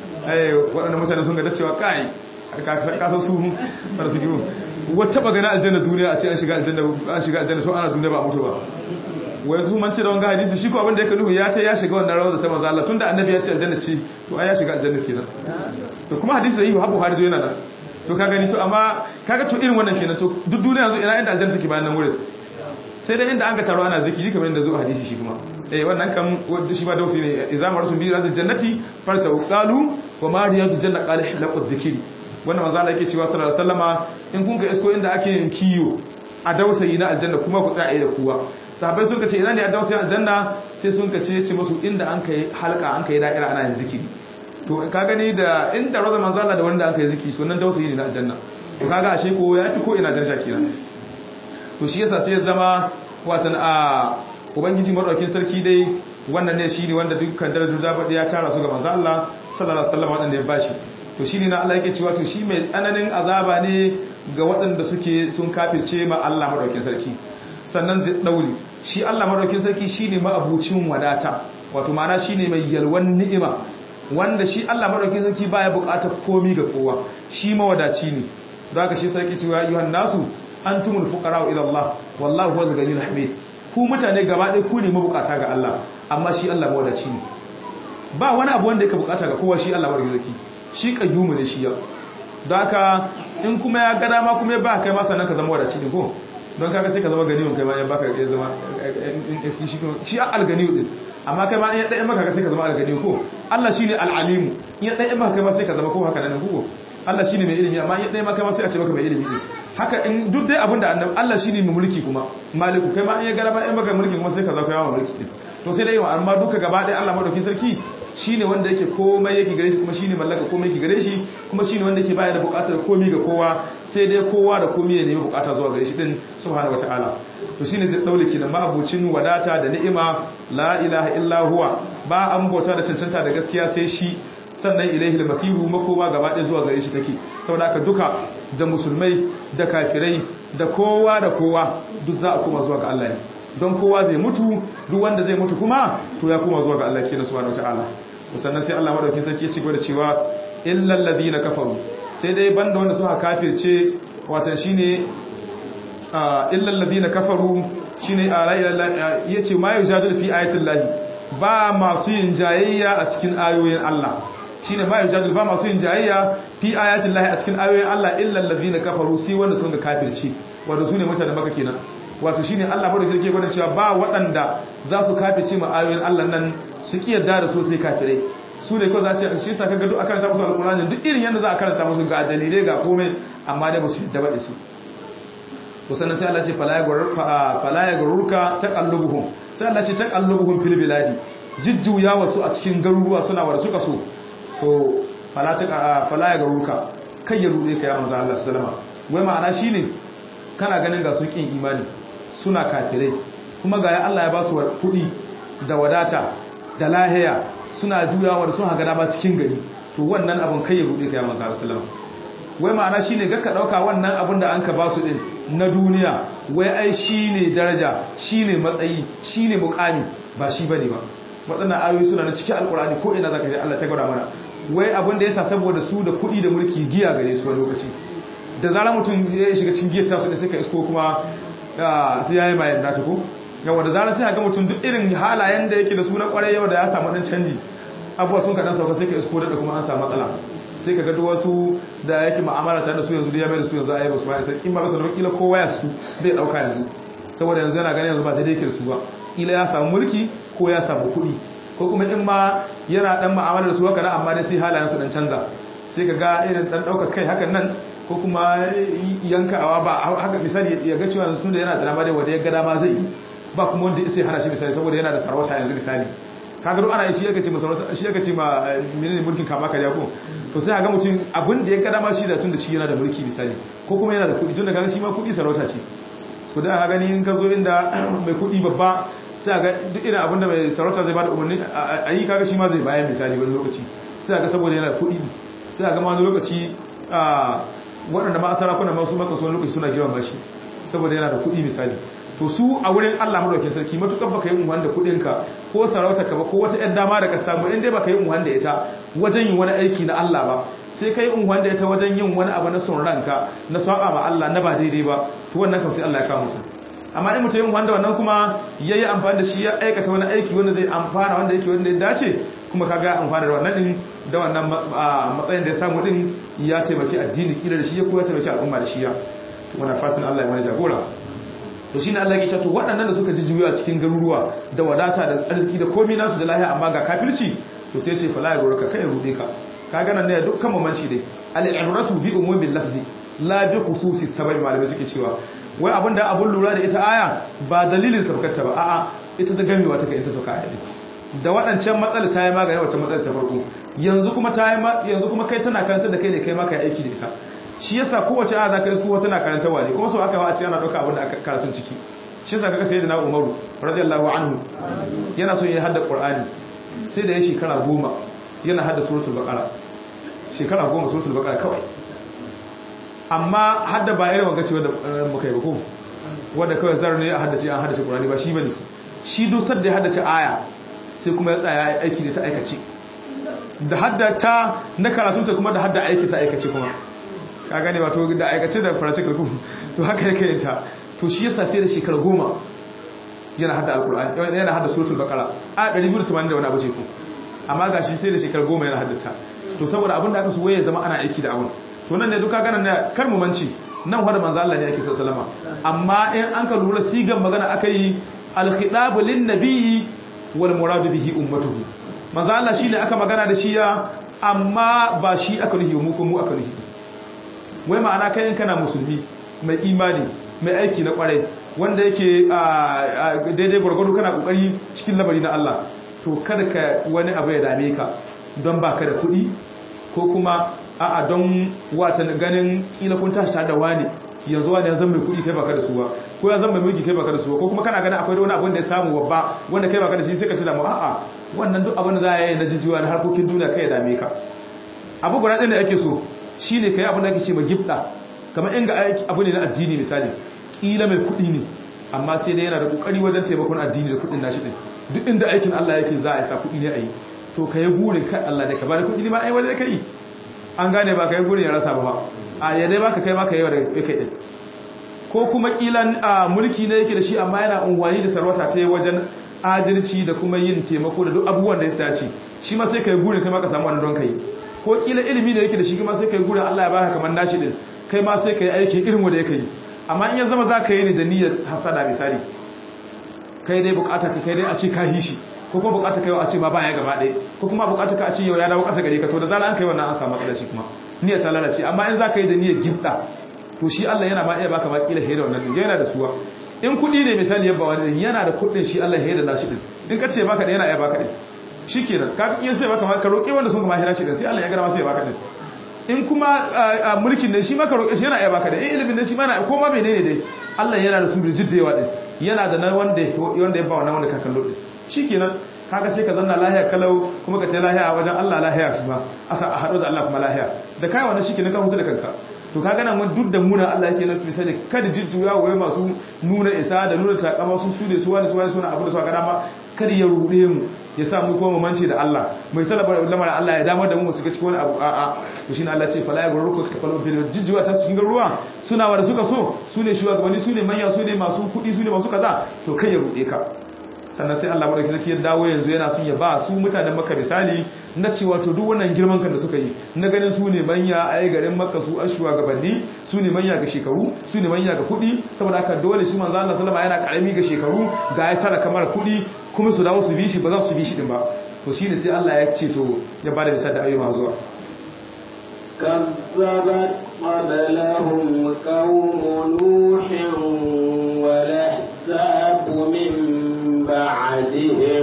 Speaker 2: eh waɗannan mutane sun ga da cewa kai ka san su fara su giwo wata bagana aljanna duniya a ce an shiga aljanna an shiga aljanna so ana duniya ba mutu ba wai su man ce da wanga hadisi shi ko abin da yake nuhu ya ta ya shiga wannan rawar da ta manzo Allah tunda annabi ya ce aljanna ce to ai ya shiga aljanna kenan to kuma hadisi sai Abu Buhari zo yana nan to ka gani to amma kaga to irin wannan kenan to duk duniya yanzu ina inda aljanna take bayan nan wurin sai dai inda an ga taro ana zikiri kamar yadda zo hadisi shi kuma eh wannan kan wanda shi ba dausi ne idza maratu bi razil jannati farta qalu wa ma riyadu janna qala hilaqu dhikri wannan manzo Allah yake cewa sallallahu alaihi wasallama in kun ga isko inda ake yin kiyo a dausayi na aljanna kuma ku tsaya da kuwa sahabbai sun kace ina ne a dausayin aljanna sai sun kace ce musu inda an kai halka an kai da'ira ana yin zikiri to ka gani da inda razal manzo Allah da wanda an kai zikiri sunan dausayi ne na aljanna to kaga ashe ko ya fi ko ina daraja kenan to shi yasa sai ya zama watan a ubangiji madaukakin sarki dai wannan ne shine wanda dukkan darajar zabadi ya tara su ga manzo Allah sallallahu alaihi wasallam wanda ya bashi to shine na Allah yake cewa to shi mai tsananin azaba ne ga waɗanda suke sun kafirce ma Allah madaukakin sarki sannan zai dauri shi Allah madaukakin sarki shine ma'abucin wadata wato ma'ana shine mai yalwan ni'ima wanda shi Allah madaukakin sarki baya buƙatar komi ga kowa shi mawadaci ne don haka shi sarki cewa ayyuhan nasu antumul fuqara ila Allah wallahu huwal ghaniyyul hamid ku mutane gaba ɗaya ku ne mabukata ga Allah amma shi Allah mawadaci ne ba wani abu wanda yake bukata ga kowa shi Allah madaukakin sarki shi kayyumu ne shi ya don haka in kuma ya gada ma kuma ya ba kai ma sannan ka zama wadaci ne ko don kaga sai ka zama ganiyun kai ma ya baka ya zama shi alganiyu din amma kai ma in ya ɗaya maka sai ka zama alganiyu ko Allah shine al'alimu in ya ɗaya maka kai ma sai ka zama ko haka nan ko Allah shine mai ilimi amma in ya ɗaya maka ma sai a ce maka mai ilimi ne haka in duk dai abinda annabi Allah shine mai mulki kuma maliku kai ma in ya gada ma in maka mulki kuma sai ka zama yawa mulki din to sai dai amma duka gaba ɗaya Allah madaukakin sarki shine wanda yake komai yake gare shi kuma shine mallaka komai yake gare shi kuma shine wanda yake bayar da bukatar komai ga kowa sai dai kowa da komai ya nemi bukata zuwa gare shi din subhanahu wataala to shine zai daule ki da ma'abucin wadata da ni'ima la ilaha illa huwa ba an bauta da cancanta da gaskiya sai shi sannan ilaihi masiru makoma gaba ɗaya zuwa gare shi take saboda haka duka da musulmai da kafirai da kowa da kowa duk za a koma zuwa ga Allah ne don kowa zai mutu duk wanda zai mutu kuma to ya koma zuwa ga Allah kenan subhanahu wataala sannan sai Allah madaukakin sarki ya ci gaba da cewa illal ladina kafaru sai dai banda wanda suka kafirce watan shine illal ladina kafaru shine yace ma yujadilu fi ayatil lahi ba masu yin jayayya a cikin ayoyin Allah shine ma yujadilu ba masu yin jayayya fi ayatil lahi a cikin ayoyin Allah illal ladina kafaru sai wanda sun ga kafirce wanda sune mutanen maka kenan wato shine Allah bada jirge gwada cewa ba waɗanda za su kafice ma ayoyin Allah nan su ki yarda da su sai kafirai su ne kawai za ce shi sa kaga duk a karanta musu alƙur'ani duk irin yadda za a karanta musu ga dalilai ga komai amma dai ba su yadda ba da su to sannan sai Allah ce fala ya garurka taqallubuhum sai Allah ce taqallubuhum fil biladi jijjuya wasu a cikin garuruwa suna wa suka so to fala ta fala ya garurka kai ya rude ka ya manzo Allah sallama wai ma'ana shine kana ganin ga su kin imani suna kafirai kuma ga ya Allah ya ba su kuɗi da wadata da lahiya suna juyawa da suna gada ba cikin gari to wannan abin kai ya rude ka ya manzo Allah sallama wai ma'ana shine ga ka dauka wannan abin da an ka ba su din na duniya wai ai shine daraja shine matsayi shine mukami ba shi bane ba wadannan ayoyi suna na cikin alkurani ko ina zaka ji Allah ta gwada mana wai abin da yasa saboda su da kuɗi da mulki giya gare su wani lokaci da zarar mutum ya shiga cikin giyar tasu da sai ka isko kuma sai yayi mai yadda ta ko yawa da zarar sai ga mutum duk irin halayen da yake da su na kwarai yau da ya samu dan canji abuwa sun kaɗan sauka sai ka isko da kuma an samu matsala sai ka gado wasu da yake ma'amala tare da su yanzu da ya mai da su yanzu a yi ba su ba sai in ba su da kila kowa ya su bai dauka yanzu saboda yanzu yana ganin yanzu ba daidai ke su ba kila ya samu mulki ko ya samu kuɗi ko kuma in ma yana dan ma'amala da su haka nan amma dai sai halayen su dan canza sai ka ga irin dan daukar kai hakan nan ko kuma yankawa ba haka misali ya ga cewa yanzu da yana da dama dai wanda ya ga dama zai ba kuma wanda sai hana shi misali saboda yana da sarauta yanzu misali kaga duk ana shi yake ce masarauta shi yake ce ma menene mulkin kama kariya ko to sai ga mutum abin da ya ga dama shi da tun da shi yana da mulki misali ko kuma yana da kuɗi tun da kaga shi ma kuɗi sarauta ce to da ka gani in ka zo inda mai kuɗi babba sai ga duk irin abin da mai sarauta zai bada umarni a yi kaga shi ma zai bayan misali wani lokaci sai ga saboda yana da kuɗi sai ga ma wani lokaci waɗanda ma sarakuna ma su maka su wani lokaci suna girma shi saboda yana da kuɗi misali to su a wurin Allah madaukakin sarki matukar baka yi unwan da kudinka ko sarautarka ba ko wata ƴan dama da ka samu in dai baka yi unwan da ita wajen yin wani aiki na Allah ba sai kai unwan da ita wajen yin wani abu na son ranka na saba ma Allah na ba daidai ba to wannan kam sai Allah ya kawo mutum amma in mutum yin unwan da wannan kuma yayi amfani da shi ya aikata wani aiki wanda zai amfana wanda yake wanda ya dace kuma kaga amfana da wannan din da wannan matsayin da ya samu din ya taimaki addini kila da shi ya kuma taimaki al'umma da shi ya wannan fatan Allah ya mana jagora to shine Allah ya ce to waɗannan da suka jijjuya cikin garuruwa da wadata da arziki da komai nasu da lahiya amma ga kafirci to sai ce fala ya gurka kai rude ka kaga nan ne dukkan mamanci dai al-ibratu bi umumin lafzi la bi khususi sababi malamai suke cewa wai abinda abun lura da ita aya ba dalilin sabkarta ba a'a ita da gamewa take ita sauka aya da waɗancan matsala ta yi magana wacce matsala ta farko yanzu kuma ta yi yanzu kuma kai tana karanta da kai ne kai ma kai aiki da ita shi yasa kowace aya zaka yi kowa tana karanta wani kuma so aka ba a ce ana dauka abin da aka karatun ciki shi yasa kaga sayyidina Umaru radiyallahu anhu yana so ya hadda Qur'ani sai da ya shekara goma yana hadda suratul baqara shekara goma suratul baqara kawai amma hadda ba irin wanga ce wanda muka yi ba ko wanda kawai zar ne a haddace an haddace Qur'ani ba shi bane shi dusar da ya haddace aya sai kuma ya tsaya aiki da ta aikace da haddata na karatunta kuma da hadda aiki ta aikace kuma ka gane wato da aikace da practical ku to haka yake yin ta to shi yasa sai da shekara goma yana hada alqur'ani yana hada suratul baqara a 280 da wani abu ce ku amma gashi sai da shekara goma yana haddata to saboda abin da aka so waye zama ana aiki da abun to nan ne duka ganin ne kar mu manci nan wanda manzo Allah ne yake sallama amma in an ka lura sigan magana akai al-khitabu lin-nabiyyi wal muradu bihi ummatuhu manzo Allah shine aka magana da shi ya amma ba shi aka nuhi mu ko mu aka nuhi wai ma'ana kai in kana musulmi mai imani mai aiki na kwarai wanda yake daidai gwargwado kana kokari cikin labari na Allah to kada ka wani abu ya dame ka don baka da kuɗi ko kuma a'a don wata ganin kila kun tashi tare da wani yanzu wani ya zama mai kuɗi kai baka da suwa ko ya zama mai mulki kai baka da suwa ko kuma kana ganin akwai wani abin da ya samu babba wanda kai baka da shi sai ka tuna mu a'a wannan duk abin da za a yi na jijuwa na harkokin duniya kai ya dame ka abu guda ɗin da ake so shi ne ka yi abin da ake ce ma gifta kamar inga abu ne na addini misali ƙila mai kuɗi ne amma sai dai yana da ƙoƙari wajen taimakon addini da kuɗin nashi ɗin duk inda aikin Allah yake za a sa kuɗi ne a yi to ka yi burin kai Allah da ka ba da kuɗi ne ma ai wajen ka yi an gane ba ka yi burin ya rasa ba a yadda ba ka kai ma ka yi wa da kai ɗin ko kuma ƙilan mulki ne yake da shi amma yana unwani da sarwata ta yi wajen adalci da kuma yin taimako da duk abubuwan da ya dace shi ma sai ka yi burin kai ma ka samu wani don ka yi ko kila ilimi da yake da shi kuma sai kai gura Allah ya baka kamar nashi din kai ma sai kai aiki irin wanda yake yi amma in ya zama za ka yi ne da niyyar hasada misali kai dai bukata ka kai dai a ce ka yi shi ko kuma bukata kai a ce ma baya gaba ɗaya ko kuma bukata ka a ce yau ya dawo ƙasa gare ka to da zala an kai wannan an samu matsala shi kuma niyyar ta lalace amma in za ka yi da niyyar gifta to shi Allah yana ma iya baka ma kila da wannan din yana da suwa in kuɗi ne misali yabba wani yana da kuɗin shi Allah ya da nashi din in ka ce baka da yana iya baka din shikenan ka iya sai baka ka roƙi wanda sun kuma hira shi din sai Allah ya gara ma sai ya baka din in kuma mulkin ne shi maka roƙe shi yana iya baka da in ilimin ne shi mana ko ma menene dai Allah yana da su da jiddewa din yana da na wanda wanda ya ba wannan wanda ka kallo din shikenan kaga sai ka zanna lahiya kalau kuma ka ce lahiya a wajen Allah lahiya kuma asa a hado da Allah kuma lahiya da kai wannan shikenan ka hutu da kanka to kaga nan mun duk da muna Allah yake nufi sai kada jijjuya waye masu nuna isa da nuna takama su su ne su wani su wani suna abu da su ga dama kada ya rude mu ya sa mu kuma manci da Allah mai talabar lamarin Allah ya damar da mu su ga cikin wani abu a'a to shine Allah ce fala yaghurruka taqallu fil jijjuwa ta cikin ruwa suna wanda suka so su ne shugabanni su ne manya su ne masu kudi su ne masu kaza to kai ya rude ka sannan sai Allah madauki zaki ya dawo yanzu yana son ya ba su mutanen Makka misali na cewa to duk wannan girman kan da suka yi na ganin su ne manya a garin Makka su an shugabanni su ne manya ga shekaru su ne manya ga kudi saboda haka dole shi manzo Allah sallama yana karami ga shekaru ga ya tara kamar kudi kuma su dawo su bi shi ba za su bi shi din ba to shine sai Allah ya ce to ya bada misali da ayyuma zuwa
Speaker 1: كذبت قبلهم قوم نوح والأحزاب من بعدهم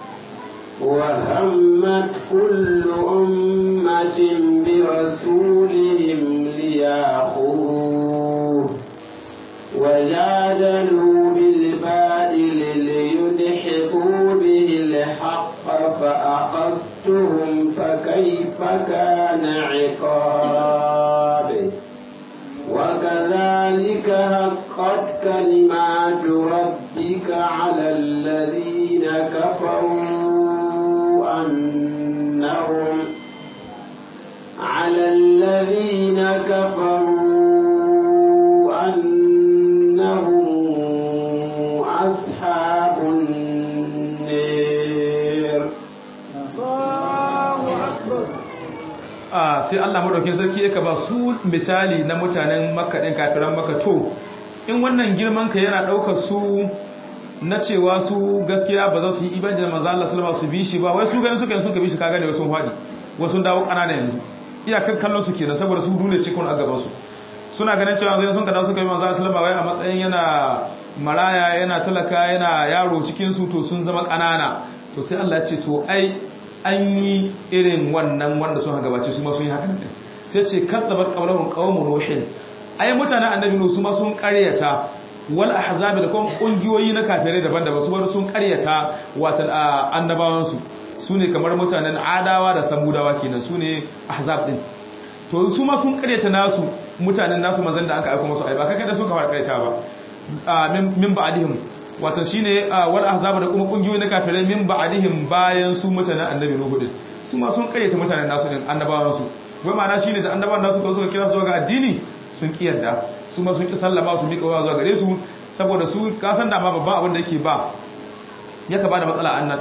Speaker 1: وهمت كل أمة برسولهم ليأخذوه وجادلوا بالباطل ليدحضوا به الحق فأخذتهم فكيف كان عقاب وكذلك حقت كلمات ربك على الذين كفروا أنهم على الذين كفروا أنهم أصحاب النير
Speaker 2: sai Allah madaukin sarki yake ba su misali na mutanen Makka din kafiran Makka to in wannan girman ka yana daukar su na cewa su gaskiya ba za su yi ibada da manzo Allah sallallahu alaihi wasallam su bi shi ba wai su ganin suka suka bi shi kaga ne sun fadi wasu dawo kanana yanzu iyakar kallon su kenan saboda su dole cikin a gaban su suna ganin cewa zai sun kada suka yi manzo Allah sallallahu alaihi wasallam wai a matsayin yana maraya yana talaka yana yaro cikin su to sun zama kanana to sai Allah ya ce to ai an yi irin wannan wanda sun gabace su ma sun yi haka ne sai ce kadzabat qawluhum qawmun nuhin ai mutanen annabi nuhu su ma sun karyata wal ahzab da kuma kungiyoyi na kafirai daban-daban su bar sun karyata watan annabawan su sune kamar mutanen adawa da samudawa kenan sune ahzab din to su ma sun karyata nasu mutanen nasu manzon da aka aika musu ai ba kaga da sun kamar karyata ba min ba'dihim wato shine wal ahzab da kuma kungiyoyi na kafirai min ba'dihim bayan su mutanen annabi nuhu din su ma sun karyata mutanen nasu din annabawan su wai ma'ana shine da annabawan nasu ko suka kira su ga addini sun kiyarda su ma sun ki sallama su mika wa zuwa gare su saboda su ka san da ma babban abin da yake ba yaka ba da matsala annan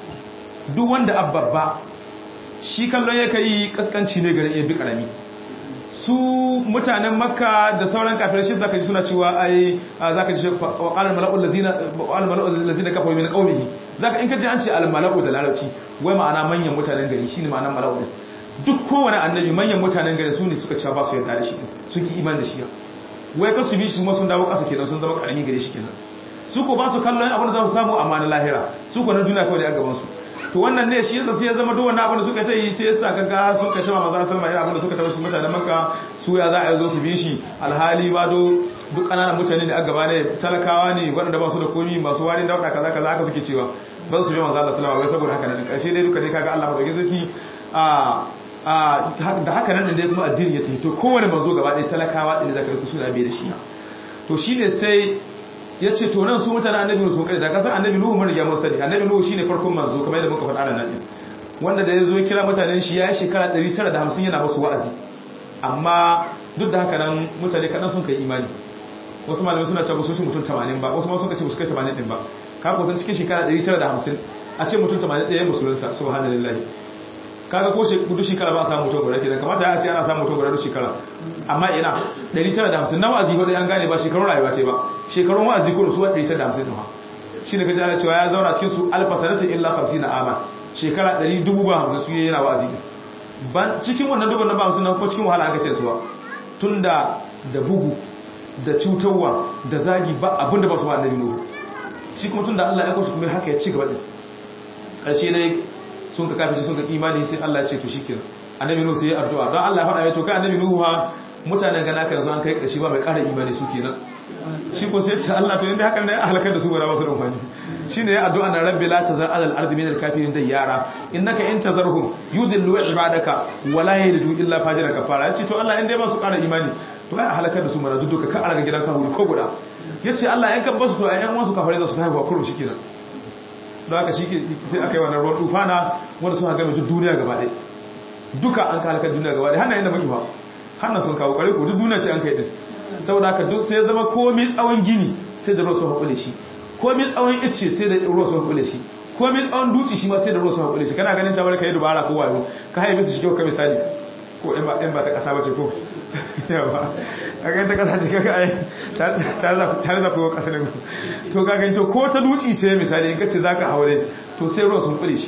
Speaker 2: duk wanda abbabba shi kallon yake yi kaskanci ne gare ya bi karami su mutanen makka da sauran kafirai shi zaka ji suna cewa ai zaka ji wa qala mala'ul ladina qala mala'ul ladina kafaru min qawmihi zaka in ka ji an ce al mala'u da larabci wai ma'ana manyan mutanen gari shine ma'anar mala'u din duk kowane annabi manyan mutanen gari su ne suka cewa ba su yarda da shi sun ki iman da shi wai ka su bi shi kuma sun dawo kasa kenan sun zama karami gare shi kenan su ko ba su kallon abin da za su samu amma na lahira su ko na duniya kawai da gaban su to wannan ne shi yasa sai ya zama duk wannan abin da suka ta yi sai yasa kaga suka ce ma maza sallama irin abin da suka tabbata su mutanen makka su ya za a zo su bi shi alhali ba do duk kananan mutane ne a gaba ne talakawa ne waɗanda ba su da komi masu wani dauka kaza kaza haka suke cewa ba su bi manzo Allah sallama wai saboda haka nan karshe dai duka dai kaga Allah madaukakin sarki a da haka nan dai kuma addini ya tafi to kowane manzo gaba ɗaya talakawa ɗin da zaka su da bai da shi to shine sai ya ce to nan su mutane annabi sun kai da kasan annabi nuhu mun riga mun sani annabi nuhu shine farkon manzo kamar yadda muka faɗa nan din wanda da yazo kira mutanen shi ya yi shekara 950 yana musu wa'azi amma duk da haka nan mutane kadan sun kai imani wasu malamai suna cewa su mutum 80 ba wasu ma sun ce su kai 80 din ba ka ko san cikin shekara 950 a ce mutum 81 ya musulunta subhanallahi kaga ko duk shekara ba a samu mutum guda kenan kamata ya ce ana samu mutum guda duk shekara amma ina 950 na wa'azi ba dai an gane ba shekarun rayuwa ce ba shekarun wa'azi ko su 150 ne shi ne kaji ana cewa ya zauna cikin su alfa sanatin illa 50 na ama shekara 150 su yana wa'azi ban cikin wannan dubban na ba 50 na ko cikin wahala aka ce suwa tunda da bugu da cutarwa da zagi ba abinda ba su ba annabi nuhu shi kuma tunda Allah ya kawo shi kuma haka ya ci gaba din karshe dai sun ka kafin sun ka imani sai Allah ya ce to shikenan annabi nuhu sai ya addu'a don Allah ya faɗa mai to kai annabi nuhu ha mutanen gana ka yanzu an kai karshe ba mai ƙara imani su kenan shi ko sai ce Allah to inda haka ne a halakar da su bara masu rumfani shine ya addu'a na rabbi la tazar alal ardi min al kafirin da yara innaka in tazarhum yudillu ibadaka wala yalidu illa fajira kafara yace to Allah in dai ba su ƙara imani to ai a halakar da su mara duka ka alaga gidan kafiri ko guda yace Allah in ka basu to ai yan wasu kafare za su haifa kuro shikenan don haka shi sai aka yi wannan ruwan tufana wanda sun haka mai duniya gaba ɗaya duka an ka halakar duniya gaba ɗaya hannayen da muke fa hannun sun kawo ƙwarai ko duk duniya ce an kai ɗin saboda haka duk sai zama komai tsawon gini sai da ruwa sun haƙule shi komai tsawon icce sai da ruwa sun haƙule shi komai tsawon duci shi ma sai da ruwa sun haƙule shi kana ganin cewa ka yi dubara ko wayo ka haife su shi kyau ka misali ko in ba ta ƙasa bace ko yawa a ga ta ƙasa ce kaga ai tare da kowa ƙasa ne to ka gani to ko ta duci ce misali in ka ce za ka haure to sai ruwa sun ƙule shi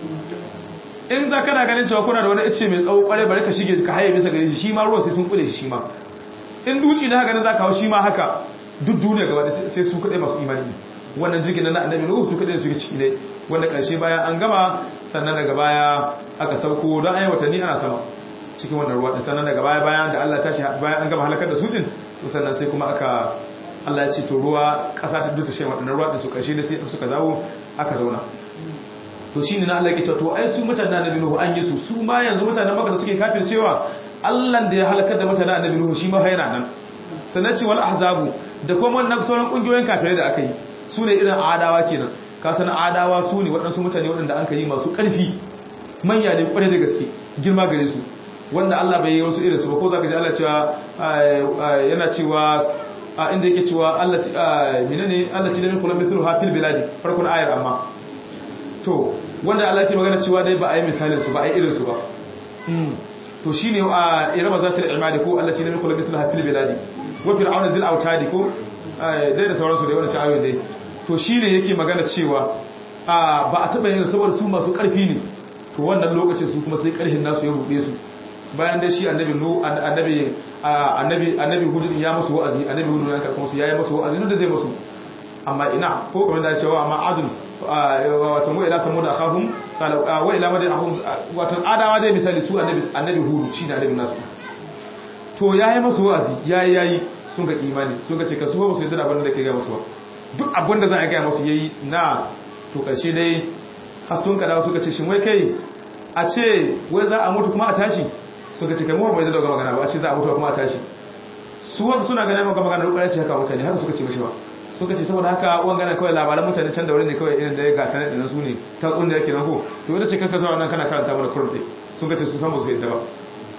Speaker 2: in za kana ganin cewa kuna da wani icce mai tsawo ƙwarai bari ka shige ka haye bisa gare shi shi ma ruwa sai sun ƙule shi shi ma in duci na haka nan za ka hau shi ma haka duk duniya gaba da sai su kaɗai masu imani wannan jirgin na annabi nuhu su kaɗai suke ciki ne wanda ƙarshe bayan an gama sannan daga baya aka sauko don an yi watanni ana sama cikin wannan ruwa sannan daga baya bayan da Allah tashi bayan an gama halakar da su din to sannan sai kuma aka Allah ya ce to ruwa ƙasa ta duta shi waɗannan ruwa din su ƙarshe da sai suka zawo aka zauna to shine na Allah ya ce to ai su mutanen annabi nuhu an yi su su ma yanzu mutanen maka da suke kafin cewa Allah da ya halakar da mutanen annabi nuhu shi ma yana nan sannan ce wal ahzabu da kuma wannan sauran kungiyoyin kafirai da aka yi su ne irin adawa kenan ka san adawa su ne waɗansu mutane waɗanda an ka yi masu ƙarfi manya ne ƙwarai da gaske girma gare su wanda Allah bai yi wasu irin su ba ko zaka ji Allah cewa yana cewa inda yake cewa Allah menene Allah ci da min kullum mithlu hafil biladi farkon ayar amma to wanda Allah yake magana cewa dai ba a yi misalin su ba a yi irin su ba to shine a irama zatul imadi ko Allah ci da min kullum mithlu hafil biladi wa fir'auna zil autadi ko dai da sauransu da wannan ayoyin dai to shine yake magana cewa ba a taba yin saboda su masu karfi ne to wannan lokacin su kuma sai karhin nasu ya rude su bayan dai shi annabi nu annabi annabi annabi hudu ya musu wa'azi annabi hudu ya karɓo su yayi musu wa'azi da zai musu amma ina ko kamar da cewa amma adun wato mu ila samu da akhahum wa ila madin ahum wato adawa dai misali su annabi annabi hudu shi da annabi nasu to yayi musu wa'azi yayi yayi sun ga imani sun ga cika su ba su yadda abin da ke ga musu ba duk abin da za a ga musu yayi na to karshe dai har sun kada suka ce shin wai kai a ce wai za a mutu kuma a tashi suka ce kai mu bai da magana ba a ce za a mutu kuma a tashi su wanda suna ganin maka magana rukar ce haka mutane haka suka ce mashi ba suka ce saboda haka uwan gana kawai labaran mutane can da wuri ne kawai irin da ya gasa ne da su ne ta tsun da yake nan ko to wanda ce kanka zuwa nan kana karanta mana kurɗe suka ce su san ba su yadda ba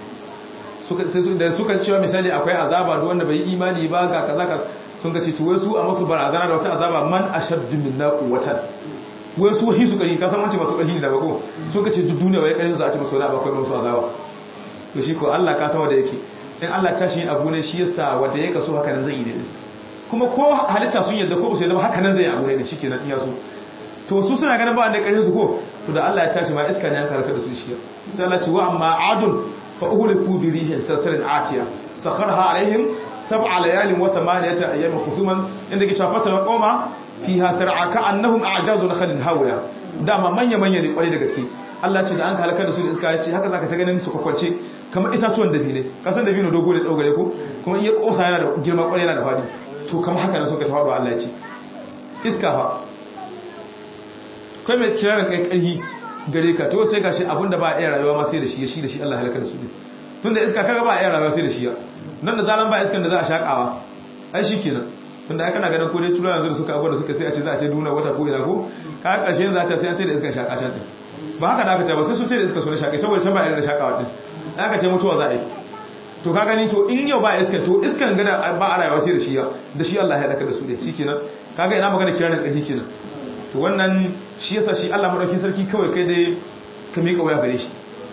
Speaker 2: da suka cewa misali akwai azaba da wanda bai yi imani ba ga kaza ka sun ga ce to wai su a masu barazana da wata azaba man ashaddu minna quwwatan wai su wahi su kari ka san wance masu kari ne da bako sun ka ce duk duniya wai karin su a ce masu wani akwai masu azaba to shi ko Allah ka san wanda yake in Allah ta shi abu ne shi yasa wanda ya kaso haka nan zai yi ne kuma ko halitta sun yadda ko ba su yadda ba haka nan zai yi abu ne shikenan iya so to su suna ganin ba wanda karin su ko to da Allah ya tashi ma iska ne an karkar da su shi sai Allah ce wa amma adun fa uhliku bi rihin sarsarin atiya sakharha alaihim sab'a layalin wa thamaniyata ayyamin khusuman inda ke shafa ta qoma fiha sar'a ka annahum a'jazu nakhlin hawiya dama manya manya ne kwarai da gaske Allah ce da an halaka da su da iska ya ce haka zaka ta ganin su kwakwance kamar itatuwan dabine kasan dabino dogo da tsogare ko kuma in ya kosa yana da girma kwarai yana da fadi to kamar haka ne suka ta faɗo Allah ya ce iska fa kai mai kirarin kai karhi gare ka to sai gashi abinda ba a iya rayuwa ma sai da shi shi da shi Allah halaka da su ne tunda iska kaga ba a iya rayuwa sai da shi nan da zaran ba iskan da za a shakawa ai shikenan tunda ai kana ganin ko dai tura yanzu da suka abuwa da suka sai a ce za a ce duna wata ko ina ko ka karshe yanzu za ta sai an sai da iskan shaka can din ba haka da aka ce ba sai sun ce da iska so na shaka saboda can ba irin da shakawa din aka ce mutuwa za a yi to ka gani to in yau ba iskan to iskan gada ba a rayuwa sai da shi da shi Allah ya halaka da su ne shikenan kaga ina magana kiranin kaji kenan to wannan shi yasa shi Allah madaukakin sarki kawai kai dai ka miƙa waya gare shi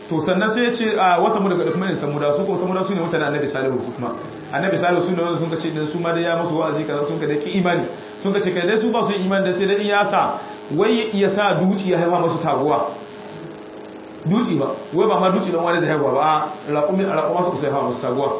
Speaker 2: to sannan sai ya ce a wata mu daga kuma ne samuda su kuma samuda su ne mutane annabi salihu su kuma annabi salihu su ne wanda sun ka ce din su ma dai ya musu wa'azi kaza sun ka da ki imani sun ka ce kai dai su ba su yi imani da sai dai ya sa wai ya sa duci ya haifa masu taguwa duci ba wai ba ma duci don wani zai haifa ba raƙumi a raƙuma su sai haifa masu taguwa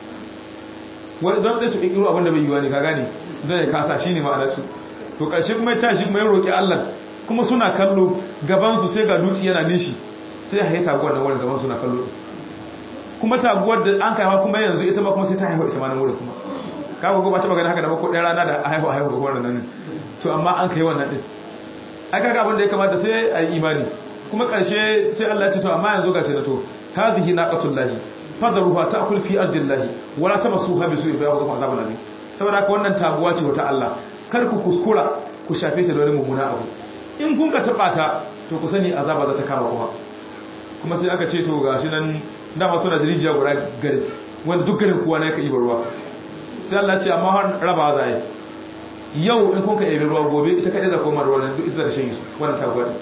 Speaker 2: wani don dai su ƙiƙiro abin da bai yi wani ka gane don ya kasa shi ne ma'anar su to ƙarshe kuma ya tashi kuma ya roƙi allah kuma suna kallo gabansu sai ga duci yana nishi sai ya haifa taguwar nan wurin gaban suna kallo kuma taguwar da an kaiwa kuma yanzu ita ma kuma sai ta haifa ita ma nan wurin kuma kaga ko ba ta magana haka da ba ko ɗaya rana da a haifa haifa ga wannan nan to amma an kai wannan din ai kaga abin da ya kamata sai a yi imani kuma ƙarshe sai Allah ya ce to amma yanzu gashi na to hadhihi naqatul lahi fadruha ta'kul fi ardillahi wala tamassuha bi su'i fa yaqulu azabun alim saboda haka wannan taguwa ce wata Allah kar ku kuskura ku shafe ta da wani mummuna abu in kun ka taba ta to ku sani azaba za ta kama kuma kuma sai aka ce to gashi nan dama suna da rijiya guda gari wanda duk garin kowa ne ka ibar ruwa sai Allah ce amma har raba za yi yau in kun ka ibi ruwa gobe ita kaɗai za koma ruwa duk isa da shan su wannan taguwa ne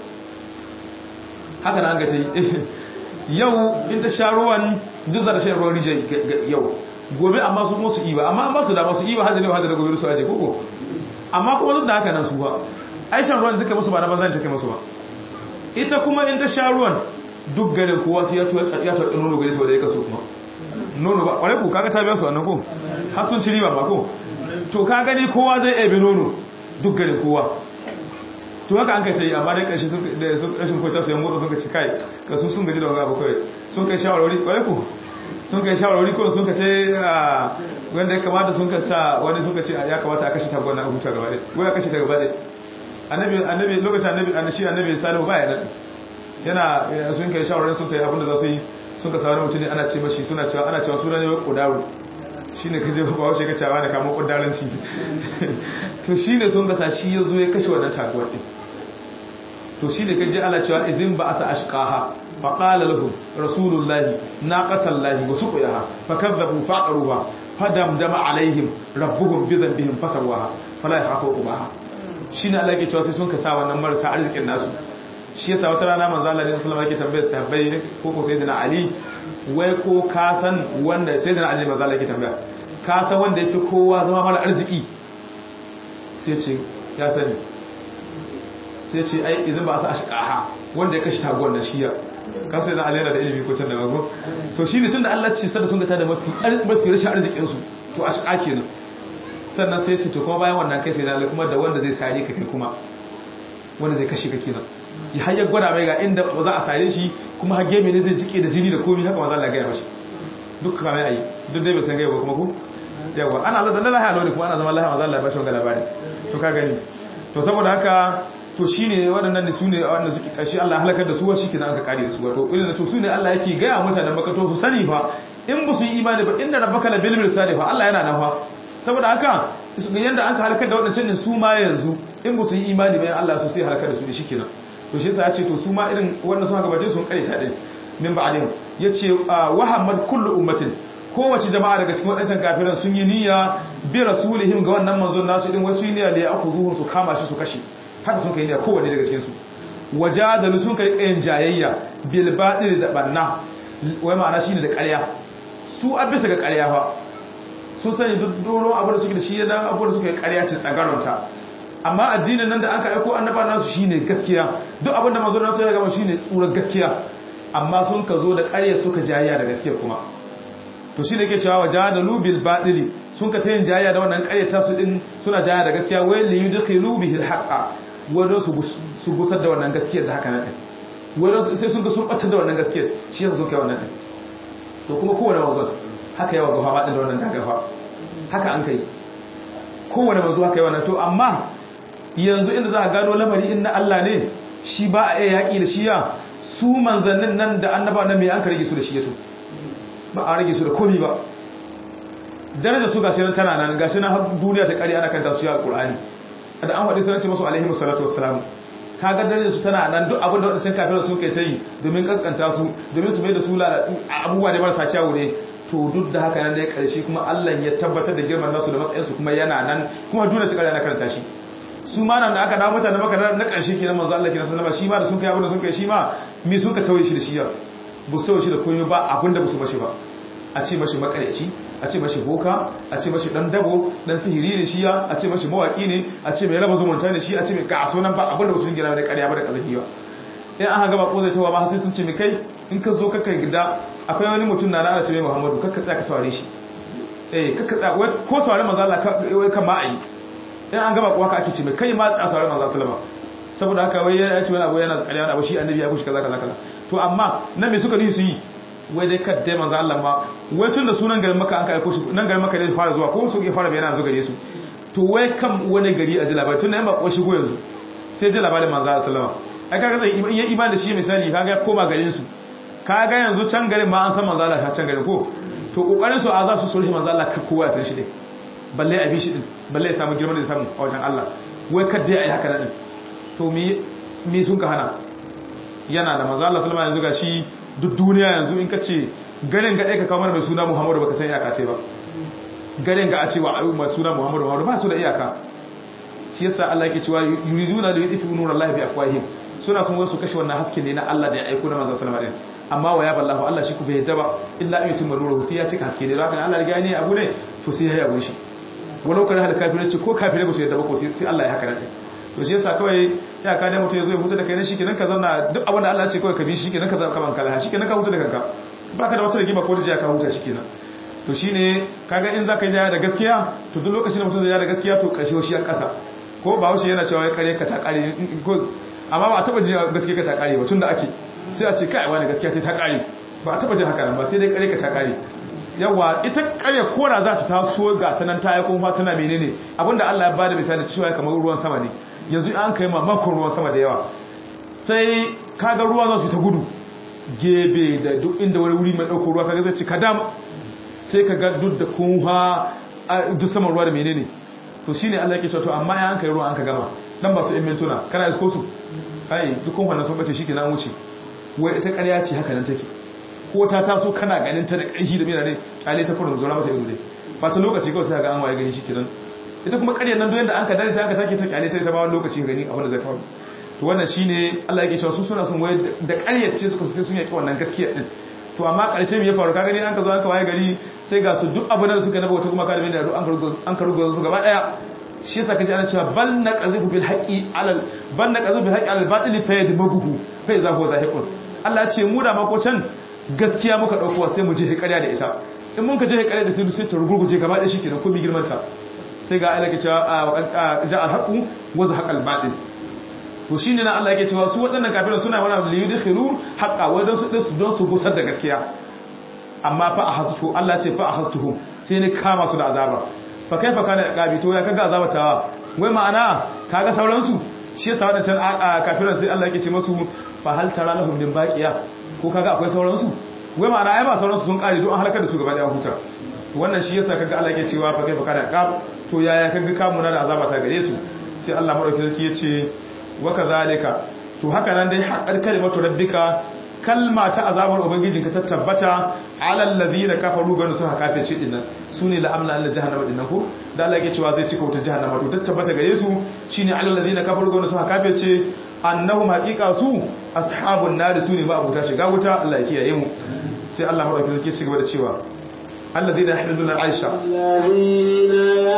Speaker 2: haka na an ga ta yi yau in ta sha ruwan duk za ta shan ruwan rijiya yau gobe amma su kuma su iba amma an ba su dama su iba hada ne hada da gobe su aje koko amma kuma duk da haka nan su ba ai shan ruwan suka musu ba na banzan take musu ba ita kuma in ta sha ruwan duk garin kowa sai ya tuwa ya tuwa tsin nono gare su da ya kaso kuma nono ba kwarai ku kaga ta biya su wannan ko har sun ci riba ba ko to ka gani kowa zai ebe nono duk garin kowa to haka an kai ta yi amma dai ƙarshe da rashin kwata su yan motsa sun ka ci kai ka sun sun gaji da wani abu kawai sun kai shawarwari kwarai ku sun kai shawarwari ko sun ka ce wanda ya kamata sun ka sa wani sun ka ce ya kamata a kashe ta gwana a huta gaba ɗaya wai a kashe ta gaba ɗaya annabi annabi lokacin annabi annabi annabi salihu ba ya nan yana sun kai shawarar sun kai abinda za su yi sun ka sauran mutum ne ana ce mashi suna cewa ana cewa suna ne wa kudaru shi ne kaje ba wace ka cewa da kama kudaran shi to shi ne sun gasa shi ya zo ya kashe wannan taguwar ɗin to shi ne kaje ana cewa idin ba a ta ashqaha fa qala lahum rasulullahi naqatallahi wa suqiyaha fa kadzabu fa qaruha fa damdama alaihim rabbuhum bi dhanbihim fasawaha fala yakhafu ubaha shi ne Allah ke cewa sai sun ka sa wannan marasa arzikin nasu shi yasa wata rana manzo Allah sallallahu alaihi wasallam yake tambayar sahabbai ko ko sayyidina Ali wai ko ka san wanda sayyidina Ali manzo Allah yake tambaya ka san wanda yake kowa zama mara arziki sai ce ya sani sai ce ai idan ba sa ashqaha wanda ya kashi tagon nan shiya ka sai da Ali yana da ilimi ko can da gago to shine tunda Allah ce sada sun ga ta da mafi mafi rashin arzikin su to ashqa kenan sannan sai ce to kuma bayan wannan kai sai da kuma da wanda zai sare ka kai kuma wanda zai kashe ka kenan ya hayar gwada mai ga inda ba za a sare shi kuma hage mai ne zai jike da jini da komi haka ma za a gaya mashi duk kame a yi duk dai bai san gaya ba kuma ku yawa ana zata na lahiya lori kuma ana zama lahiya ma za a bashi wanga labari to ka gani to saboda haka to shi ne waɗannan da su ne waɗanda suke ƙarshe Allah halakar da su wa shi kenan aka kare da su wato irin da to su ne Allah yake gaya mutanen makato su sani fa in ba su yi imani ba inda rabbaka la bil mirsali fa Allah yana nan fa saboda haka yanda an ka halakar da waɗancan ne su ma yanzu in ba su yi imani bayan Allah su sai halakar da su da shi kenan to shi yasa ya ce to su ma irin wannan sun gabace sun kare ta din min ba'din yace wahammad kullu ummatin kowace jama'a daga cikin wadannan kafiran sun yi niyya bi rasulihim ga wannan manzon nasu din wasu niyya da ya akuzuhu su kama shi su kashe haka sun kai niyya kowanne daga cikin su wajadalu sun kai kayan jayayya bil batil da banna wai ma'ana shine da ƙarya su abisa ga ƙarya fa sun sani duk doro abin da suke da shi da abin da suke ƙarya ce tsagaronta amma addinin nan da aka aiko annaba nasu shine gaskiya duk abin da manzo nasu ya gama shine tsurar gaskiya amma sun ka zo da ƙarya suka jayya da gaskiya kuma to shine yake cewa wajadalu bil batili sun ka tayin jayya da wannan ƙarya ta su din suna jayya da gaskiya wai li yudkhilu bihi al haqa wanda su su gusar da wannan gaskiyar da haka nan wanda sai sun ga sun batar da wannan gaskiyar shi yasa sun kai wannan din to kuma kowane manzo haka yawa gafa ba da wannan dagafa haka an kai kowane manzo haka yawa na to amma yanzu inda za a gano lamari in na Allah ne shi ba a iya yaƙi da shiya su manzannin nan da annaba nan mai an ka rage su da shiyato ba a rage su da komi ba daraja su gashi nan tana nan gashi nan duniya ta ƙari ana kanta su ya alƙur'ani da an faɗi sanar ce masu alaihi musallatu wassalam kaga darajar su tana nan duk abin da wadancan kafirai sun kai ta yi domin kaskanta su domin su mai da su abubuwa da marasa kyawu ne to duk da haka nan da ya ƙarshe kuma Allah ya tabbatar da girman nasu da matsayinsu kuma yana nan kuma duniya ta ƙari ana karanta shi su ma nan da aka dawo mutane maka na ƙarshe kenan manzo Allah kenan sallama shi ma da sun kai abin da sun kai shi ma me sun ka tauye shi da shi ya bu sai shi da komai ba abinda ba su mashi ba a ce mashi makareci a ce mashi boka a ce mashi dan dabo dan sihiri ne shi ya a ce mashi mawaki ne a ce mai raba zumunta ne shi a ce mai ga sunan ba abinda ba su gina da ƙarya ba da kazafi ba in an gaba ko zai tawa ba sai sun ce mai kai in ka zo kaka gida akwai wani mutum na ana ce mai Muhammadu kakka tsaya ka saurare shi eh kakka tsaya wai ko saurare manzo Allah wai kan ma ayi in an gaba ko haka ake ce mai kai ma tsaya saurare manzo sallama saboda haka wai ya ce wani abu yana ƙarya wani abu shi annabi ya kushi kaza kaza kaza to amma nan me suka yi su yi wai dai kadda manzo Allah ma wai tun da sunan garin maka an ka aiko shi nan garin maka ne fara zuwa ko su ke fara bayyana yanzu gare su to wai kan wani gari a ji labari tun da yan bako shigo yanzu sai ji labarin manzo Allah sallama ai kaga zai in ya iman da shi misali kaga ya koma garin su kaga yanzu can garin ma an san manzo Allah can garin ko to kokarin su a za su sulhi manzo Allah ka kowa ya san shi din balle a bi shi din balle ya samu girman da ya samu a wajen Allah wai kadda ya yi haka nan to me me sun ka hana yana da manzo Allah sallama yanzu ga shi duk duniya yanzu in ka ce garin ga ɗaya ka kamar mai suna muhammadu baka san iyaka ce ba garin ga a cewa mai suna muhammadu muhammadu ba su da iyaka shi yasa Allah yake cewa yuriduna da yutifu nur Allah bi afwahim suna sun wasu kashe wannan haske ne na Allah da ya aiko na manzon sallallahu alaihi amma wa ya ballahu Allah shi ku bai yadda ba illa an yutimma nuruhu sai ya cika haske ne haka Allah riga ne abu ne to sai ya yabo shi walau kana hal kafirai ce ko kafirai ba su yadda ba ko sai Allah ya haka nan to shi yasa kawai ya ka da mutum ya zo ya huta da kai ne shikenan ka zauna duk abin da Allah ya ce kawai ka bi shikenan ka zama kaman kala shikenan ka huta da kanka baka da wata rigima ko da jiya ka huta shikenan to shine kaga in zaka yi jaya da gaskiya to duk lokacin da mutum zai jaya da gaskiya to karshe shi a kasa ko ba wuce yana cewa ya kare ka ta kare ko amma ba a taba jin gaskiya ka ta kare ba tunda ake sai a ce kai wani gaskiya sai ta kare ba a taba jin haka nan ba sai dai kare ka ta kare yawa ita kare kora za ta taso ga tanan ta yi kuma tana menene abinda Allah ya bada misali cewa kamar ruwan sama ne yanzu an kai mamakon ruwan sama da yawa sai kaga ruwa za su ta gudu gebe da duk inda wani wuri mai ɗauko ruwa kaga zai ci kadam sai kaga duk da kunha duk saman ruwa da menene to shi ne Allah ke to amma ya an kai ruwa an ka gama dan ba su in mintuna kana isko su kai duk kunha na sun bace shi ke nan wuce wai ita ƙarya ce haka nan take ko ta taso kana ganin ta da ƙarfi da menene kyale ta kurin zura mata ido dai ba ta lokaci kawai sai ga an waye gani shi kenan ita kuma ƙaryar nan doyen da an ka dare ta aka take ta kyale ta ita ba wani lokaci gani abin da zai faru to wannan shine Allah yake cewa su suna son waye da ƙaryar ce suka sai sun yaki wannan gaskiya din to amma ƙarshe me ya faru ka gani an ka zo an ka waye gari sai ga su duk abin da suka naba wata kuma ka da mai da an ka rugo an ka rugo su gaba daya shi yasa kaji ana cewa bal naqazifu bil haqqi alal bal naqazifu bil haqqi alal batili fa yadmaguhu fa iza huwa zahiqun Allah ya ce mu da mako can gaskiya muka dauko sai mu je ƙarya da ita in mun ka je ƙarya da sai sai ta rugurguje gaba daya shikenan ko mi girmanta sai ga Allah ke cewa ja al-haqu wa zahaqa al-batil to shine na Allah yake cewa su waɗannan kafiran suna wani li yudkhilu haqqa wa don su don su gusar da gaskiya amma fa ahastu Allah ce fa ahastuhum sai ne kama su da azaba fa kaifa kana qabi to ya kaga azaba tawa wai ma'ana kaga sauran su shi yasa wadannan kafiran sai Allah yake ce musu fa hal tara lahum min baqiya ko kaga akwai sauran su wai ma'ana ai ba sauran su sun kare don an halakar da su gaba daya huta wannan shi yasa kaga Allah yake cewa fa kaifa kana qab to yaya kaga kamuna da azaba ta gare su sai Allah madauki sarki yace wa kadhalika to haka nan dai haqqar kalimatu rabbika kalma ta azabar ubangijinka ta tabbata alal ladina kafaru ganu sun haka fice dinnan sune la amla alla jahannama dinnan ko da Allah yake cewa zai cika wuta jahannama to ta tabbata gare su shine alal ladina kafaru ganu sun haka fice annahum haqiqa su ashabun nar sune ba abuta shiga wuta Allah ya kiyaye mu sai Allah madauki sarki ya gaba da cewa الذين يحملون العرش
Speaker 1: الذين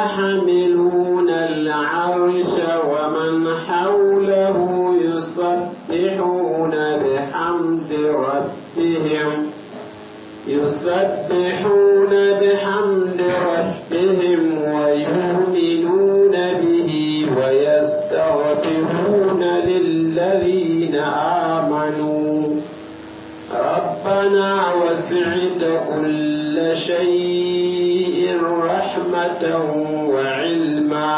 Speaker 1: يحملون العرش ومن حوله يسبحون بحمد ربهم يسبحون بحمد ربهم ويؤمنون به ويستغفرون للذين آمنوا ربنا وسعت كل شيء رحمة وعلما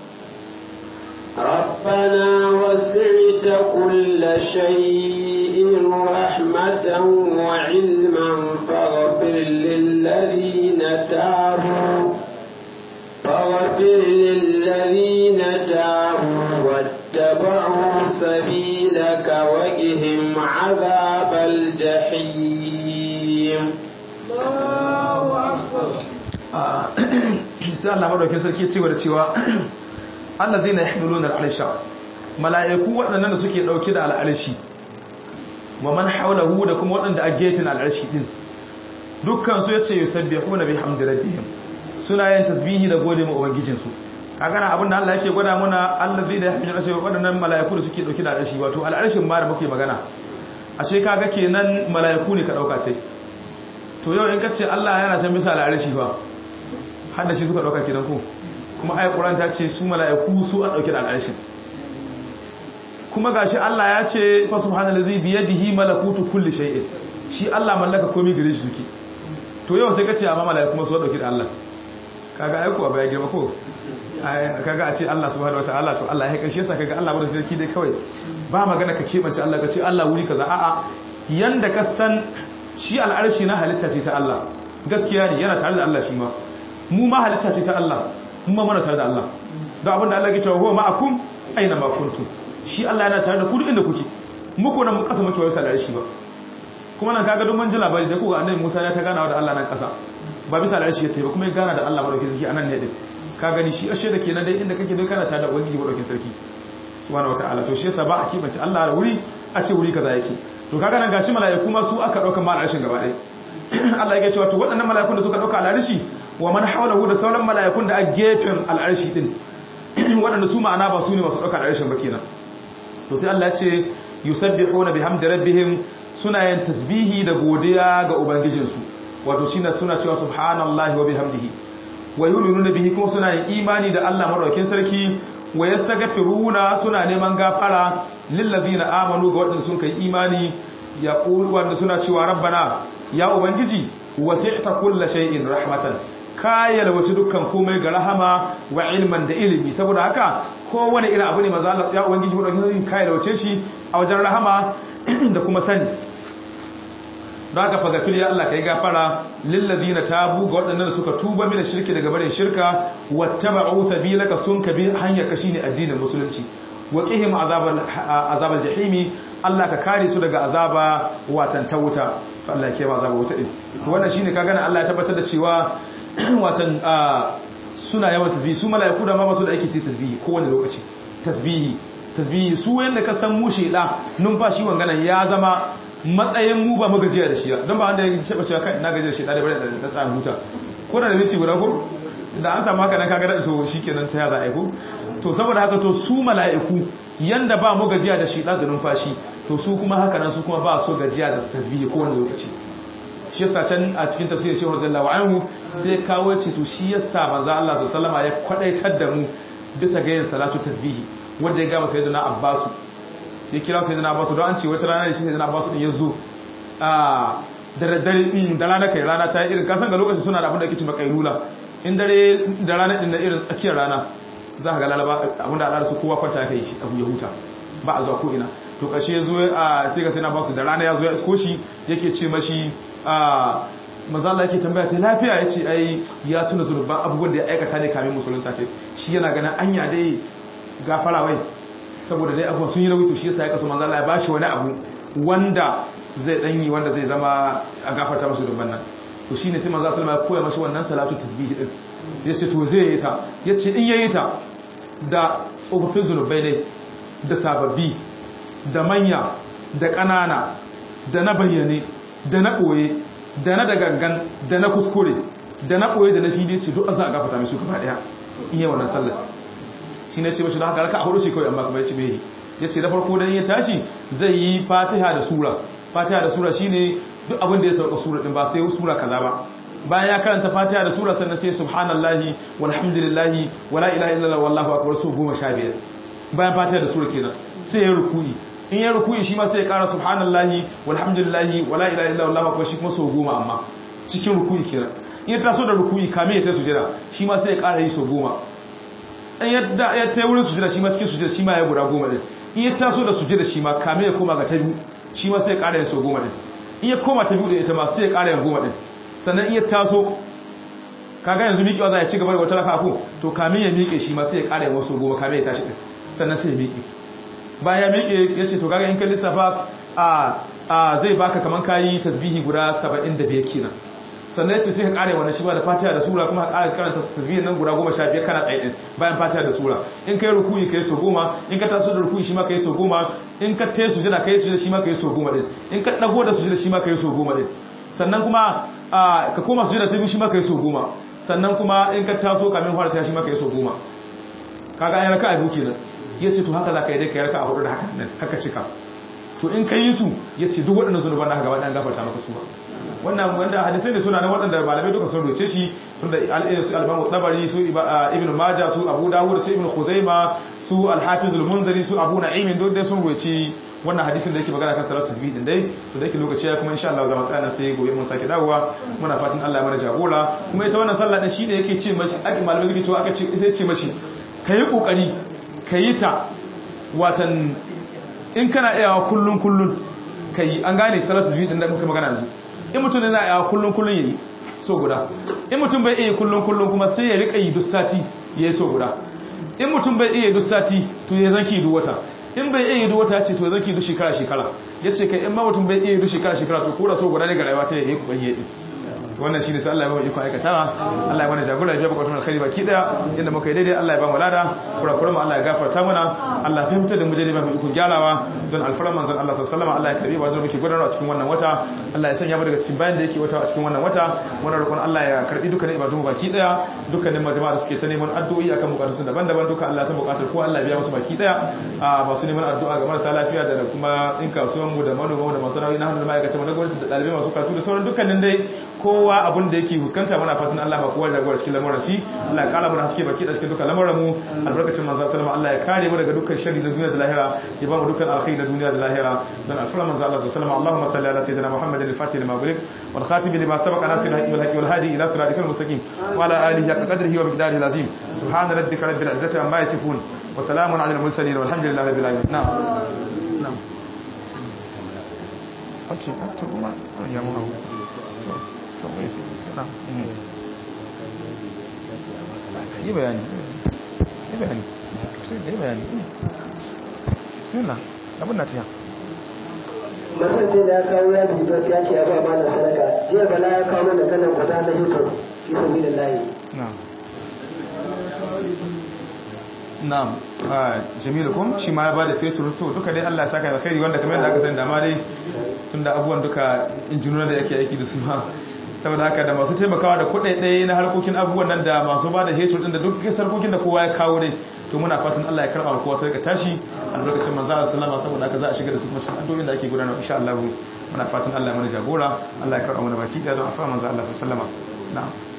Speaker 1: ربنا وسعت كل شيء رحمة وعلما فاغفر للذين تابوا فاغفر للذين تابوا واتبعوا سبيلك وقهم عذاب الجحيم
Speaker 2: sai Allah madaukakin sarki cewa da cewa allazina yahmiluna al'arsha mala'iku waɗannan da suke dauke da al'arshi wa man hawlahu da kuma waɗanda a gefen al'arshi din dukkan su yace yusabbihuna bihamdi rabbihim suna yin tasbihi da gode ma ubangijin su kaga na abinda Allah yake gwada mana allazi da yahmilu arshi waɗannan mala'iku da suke dauki da al'arshi wato al'arshin ma da muke magana ashe kaga kenan mala'iku ne ka dauka ce to yau in ka ce Allah yana can bisa al'arshi fa har da shi suka dauka kenan ko kuma ayat Qur'an ta ce su mala'iku su a dauke da al'arshin kuma gashi Allah ya ce fa subhanallazi bi yadihi malakutu kulli shay'in shi Allah mallaka komai gare shi suke to yau sai ka ce amma mala'iku kuma su dauke da Allah kaga ai ko baya girma ko kaga a ce Allah subhanahu wataala to Allah ya karshe sa kaga Allah bada sarki dai kawai ba magana ka kebance Allah ka ce Allah wuri kaza a'a yanda ka san shi al'arshi na halitta ce ta Allah gaskiya ne yana tare da Allah shi ma mu ma halitta ce ta Allah mu ma mana tare da Allah don abinda Allah ya ce huwa ma'akum aina ma kuntum shi Allah yana tare da ku duk inda kuke muku nan mu kasa muke wayar al'arshi ba kuma nan kaga duk mun ji labari da kuga annabi Musa ya ta ganawa da Allah nan kasa ba bisa al'arshi ya tayi ba kuma ya gana da Allah madaukakin sarki anan ne din ka gani shi ashe da kenan dai inda kake dai kana tare da ubangiji madaukakin sarki subhanahu wataala to shi yasa ba a kibace Allah da wuri a ce wuri kaza yake to kaga nan gashi mala'iku ma su aka dauka mal arshin gaba ɗaya Allah yake cewa to waɗannan mala'ikun da suka dauka al'arshi wa man hawlahu da sauran mala'ikun da a gefen al'arshi din waɗanda su ma'ana ba su ne masu dauka al'arshin ba kenan to sai Allah ya ce yusabbihuna bihamdi rabbihim suna yin tasbihi da godiya ga ubangijinsu wato shine suna cewa subhanallahi wa bihamdihi wa yu'minuna bihi kuma suna yin imani da Allah madaukakin sarki wa yastaghfiruna suna neman gafara lillazina amanu ga wadanda sun kai imani yaqulu wanda suna cewa rabbana ya ubangiji wasi'ta kulli shay'in rahmatan kayal wace dukkan komai ga rahama wa ilman da ilimi saboda haka kowane irin abu ne maza Allah ya ubangiji madaukakin sarki kayal wace shi a wajen rahama da kuma sani don haka fagafil ya Allah ka yi gafara lillazina tabu ga waɗannan suka tuba mina shirki daga barin shirka wattaba'u sabilaka sun ka bi hanyar ka shine addinin musulunci wa qihim azabal azabal jahimi Allah ka kare su daga azaba watan ta wuta to Allah ya kiyaye azaba wuta din to wannan shine kaga nan Allah ya tabbatar da cewa watan suna yawan tasbihi su mala'iku da ma ba su da aiki sai tasbihi kowane lokaci tasbihi tasbihi su yanda ka san mu sheda numfashi wanganan ya zama matsayin mu ba magajiya da shi don ba wanda ya cewa cewa kai na gaji da shi da bari da tsarin huta ko da minti guda ko da an samu haka nan kaga da so shikenan ta yaza aiko to saboda haka to su mala'iku yanda ba mu gajiya da shi da numfashi to su kuma haka nan su kuma ba so gajiya da tasbihi ko wani lokaci shi yasa can a cikin tafsirin Shehu Radiyallahu anhu sai kawo ce to shi yasa manzo Allah sallallahu alaihi ya kwadaitar da mu bisa ga yin salatu tasbihi wanda ya ga sayyidina Abbasu ya kira sai da basu don an ce wata rana da shi sai da basu din ya zo a da daddare da rana kai rana ta yi irin kasan ga lokacin suna da abin da ake ce makailula in dare da rana din na irin tsakiyar rana za ka ga lalaba abin da al'adar su kowa kwanta kai shi abu ya huta ba a zuwa ko ina to kashe ya zo a sai ga sai na basu da rana ya zo ya isko shi yake ce mashi a mazala yake tambaya ce lafiya ya ce ai ya tuna zurban abubuwan da ya aikata ne kamin musulunta ce shi yana ganin anya dai gafara wai saboda dai abuwa sun yi nauyi to shi yasa ya kasu manzo Allah ya bashi wani abu wanda zai danyi wanda zai zama a gafarta musu dubban nan to shine sai manzo Allah ya koya mashi wannan salatu tasbihi din yace to zai yi ta yace in yayi ta da tsofaffin zunubai ne da sababbi da manya da ƙanana da na bayyane da na ɓoye da na da gangan da na kuskure da na ɓoye da na fili ce duk an za a gafata mai su gaba ɗaya in yi wannan sallar shi ne ce mashi da haka raka a hudu ce kawai amma kuma ya ci bai ya ce da farko dan ya tashi zai yi fatiha da sura fatiha da sura shine duk abin da ya sauka sura din ba sai sura kaza ba bayan ya karanta fatiha da sura sannan sai subhanallahi walhamdulillahi wala ilaha illallah wallahu akbar su goma sha biyar bayan fatiha da sura kenan sai ya ruku'i in ya ruku'i shi ma sai ya kara subhanallahi walhamdulillahi wala ilaha illallah wallahu akbar shi kuma so goma amma cikin ruku'i kenan in ya taso da ruku'i kame ya ta sujada shi ma sai ya kara yi so goma in yadda ya ta wurin sujada shi ma cikin sujada shi ma ya guda goma din in ya taso da sujada shi ma kame ya koma ga ta biyu shi ma sai ya kara yin so goma din in ya koma ta biyu da ita ma sai ya kara yin goma din sannan in ya taso kaga yanzu miƙewa za ya ci gaba da wata raka ko to kamin ya miƙe shi ma sai ya ƙara yin wasu goma kamin ya tashi ɗin sannan sai ya miƙe bayan ya miƙe ya ce to kaga in ka lissafa a zai baka kaman kayi tasbihi guda saba'in da biyar kenan sannan ya ce sai ka ƙara wannan shi ba da fatiha da sura kuma ka ƙara karanta tasbihin nan guda goma sha biyar kana tsaye ɗin bayan fatiha da sura in ka yi rukuyi ka yi so goma in ka taso da rukuyi shi ma ka yi so goma in ka tayi sujada kai sujada shi ma kai so goma din in ka dago da sujada shi ma kai so goma din sannan kuma ka koma sujada ta biyu shi ma kai so goma sannan kuma in ka taso kamin fara ta shi ma kai so goma kaga ai raka'a biyu kenan yace to haka zaka yi dai kai raka'a hudu da haka nan haka cika to in ka yi su yace duk waɗannan zunuban da gaba ɗayan gafarta maka su ba wannan wanda hadisai ne suna nan waɗanda malamai duka sun roce shi tunda su albamu tabari su ibn majah su abu dawud su ibn khuzaima su al-hafiz al-munziri su abu na'im duk dai sun roce wannan hadisin da yake magana kan salatu tasbih din dai to da yake lokaci ya kuma insha Allah za mu tsaya nan sai gobe mun sake dawowa muna fatan Allah ya mana jagora kuma ita wannan sallah din shine yake ce mashi aka malamai suke cewa aka ce sai ce mashi kai kokari kai ta watan in kana iyawa kullun kullun kai an gane salatu tasbih din da muka magana yanzu in mutum yana iyawa kullun kullun yayi so guda in mutum bai iya kullun kullun kuma sai ya rika yi duk sati yayi so guda in mutum bai iya duk sati to ya zanki duk wata in bai iya duk wata ce to ya zanki duk shekara shekara yace kai in ma mutum bai iya duk shekara shekara to kora so guda ne ga rayuwa ta yayi kokari yayi wannan shine sai Allah ya ba mu iko aikatawa Allah ya mana jagora ya baka alkhairi baki daya inda muka yi daidai Allah ya ba mu lada kura kura mu Allah ya gafarta mana Allah ya fahimta da mu daidai ba mu iko gyarawa don alfaran manzon Allah sallallahu alaihi wasallam Allah ya karbi ba don muke gudanarwa cikin wannan wata Allah ya sanya mu daga cikin bayan da yake wata a cikin wannan wata muna roƙon Allah ya karbi dukkanin ibadun mu baki daya dukkanin majama'a da suke ta neman addu'o'i akan bukatun su daban-daban duka Allah ya san bukatar ko Allah ya biya musu baki daya a masu neman addu'a ga marasa lafiya da kuma in kasuwan mu da manoma da masana'o'i na hannun ma'aikata mu da gwamnati da dalibai masu karatu da sauran dukkanin dai kowa abin da yake fuskanta muna fatan Allah ba kowa jagora cikin lamuran shi Allah ya kara mana haske baki da cikin dukkan lamuran mu albarkacin manzo sallama Allah ya kare mu daga dukkan sharri na duniya da lahira ya ba mu dukkan alkhairi na duniya da lahira dan alfara manzo Allah sallama Allahumma salli ala sayyidina Muhammadin al-fatih lima ughliq wal khatim lima sabaqa nasir al-haqqi wal haqi wal hadi ila siratikal mustaqim wa ala alihi haqqa qadrihi wa miqdarihi al-azim subhana rabbika rabbil izzati amma yasifun wa salamun ala al-mursalin walhamdulillahi rabbil alamin na'am na'am okay to kuma ya mu to mai sai na yi bayani yi bayani sai da yi bayani bismillah abin na tiya
Speaker 1: masance da ya kawo ya fito ya ce ya ba ba da sadaka jiya bala ya kawo mana kanan guda na hito fi sabi da layi
Speaker 2: na'am na'am jamilu kum shi ma ya bada fetur to duka dai Allah ya saka alkhairi wanda kamar yadda aka sani da ma dai tunda abubuwan duka injinuna da yake aiki da su ma saboda haka da masu taimakawa da kuɗaɗe na harkokin abubuwan nan da masu ba da hetur ɗin da duk sarkokin da kowa ya kawo dai to muna fatan Allah ya karɓa kowa sai ka tashi albarkacin manzo Allah sallama saboda haka za a shiga da su kuma cikin addu'o'in da ake gudanarwa insha Allah muna fatan Allah ya mana jagora Allah ya karɓa mana baki da don afa manzo Allah sallama na'am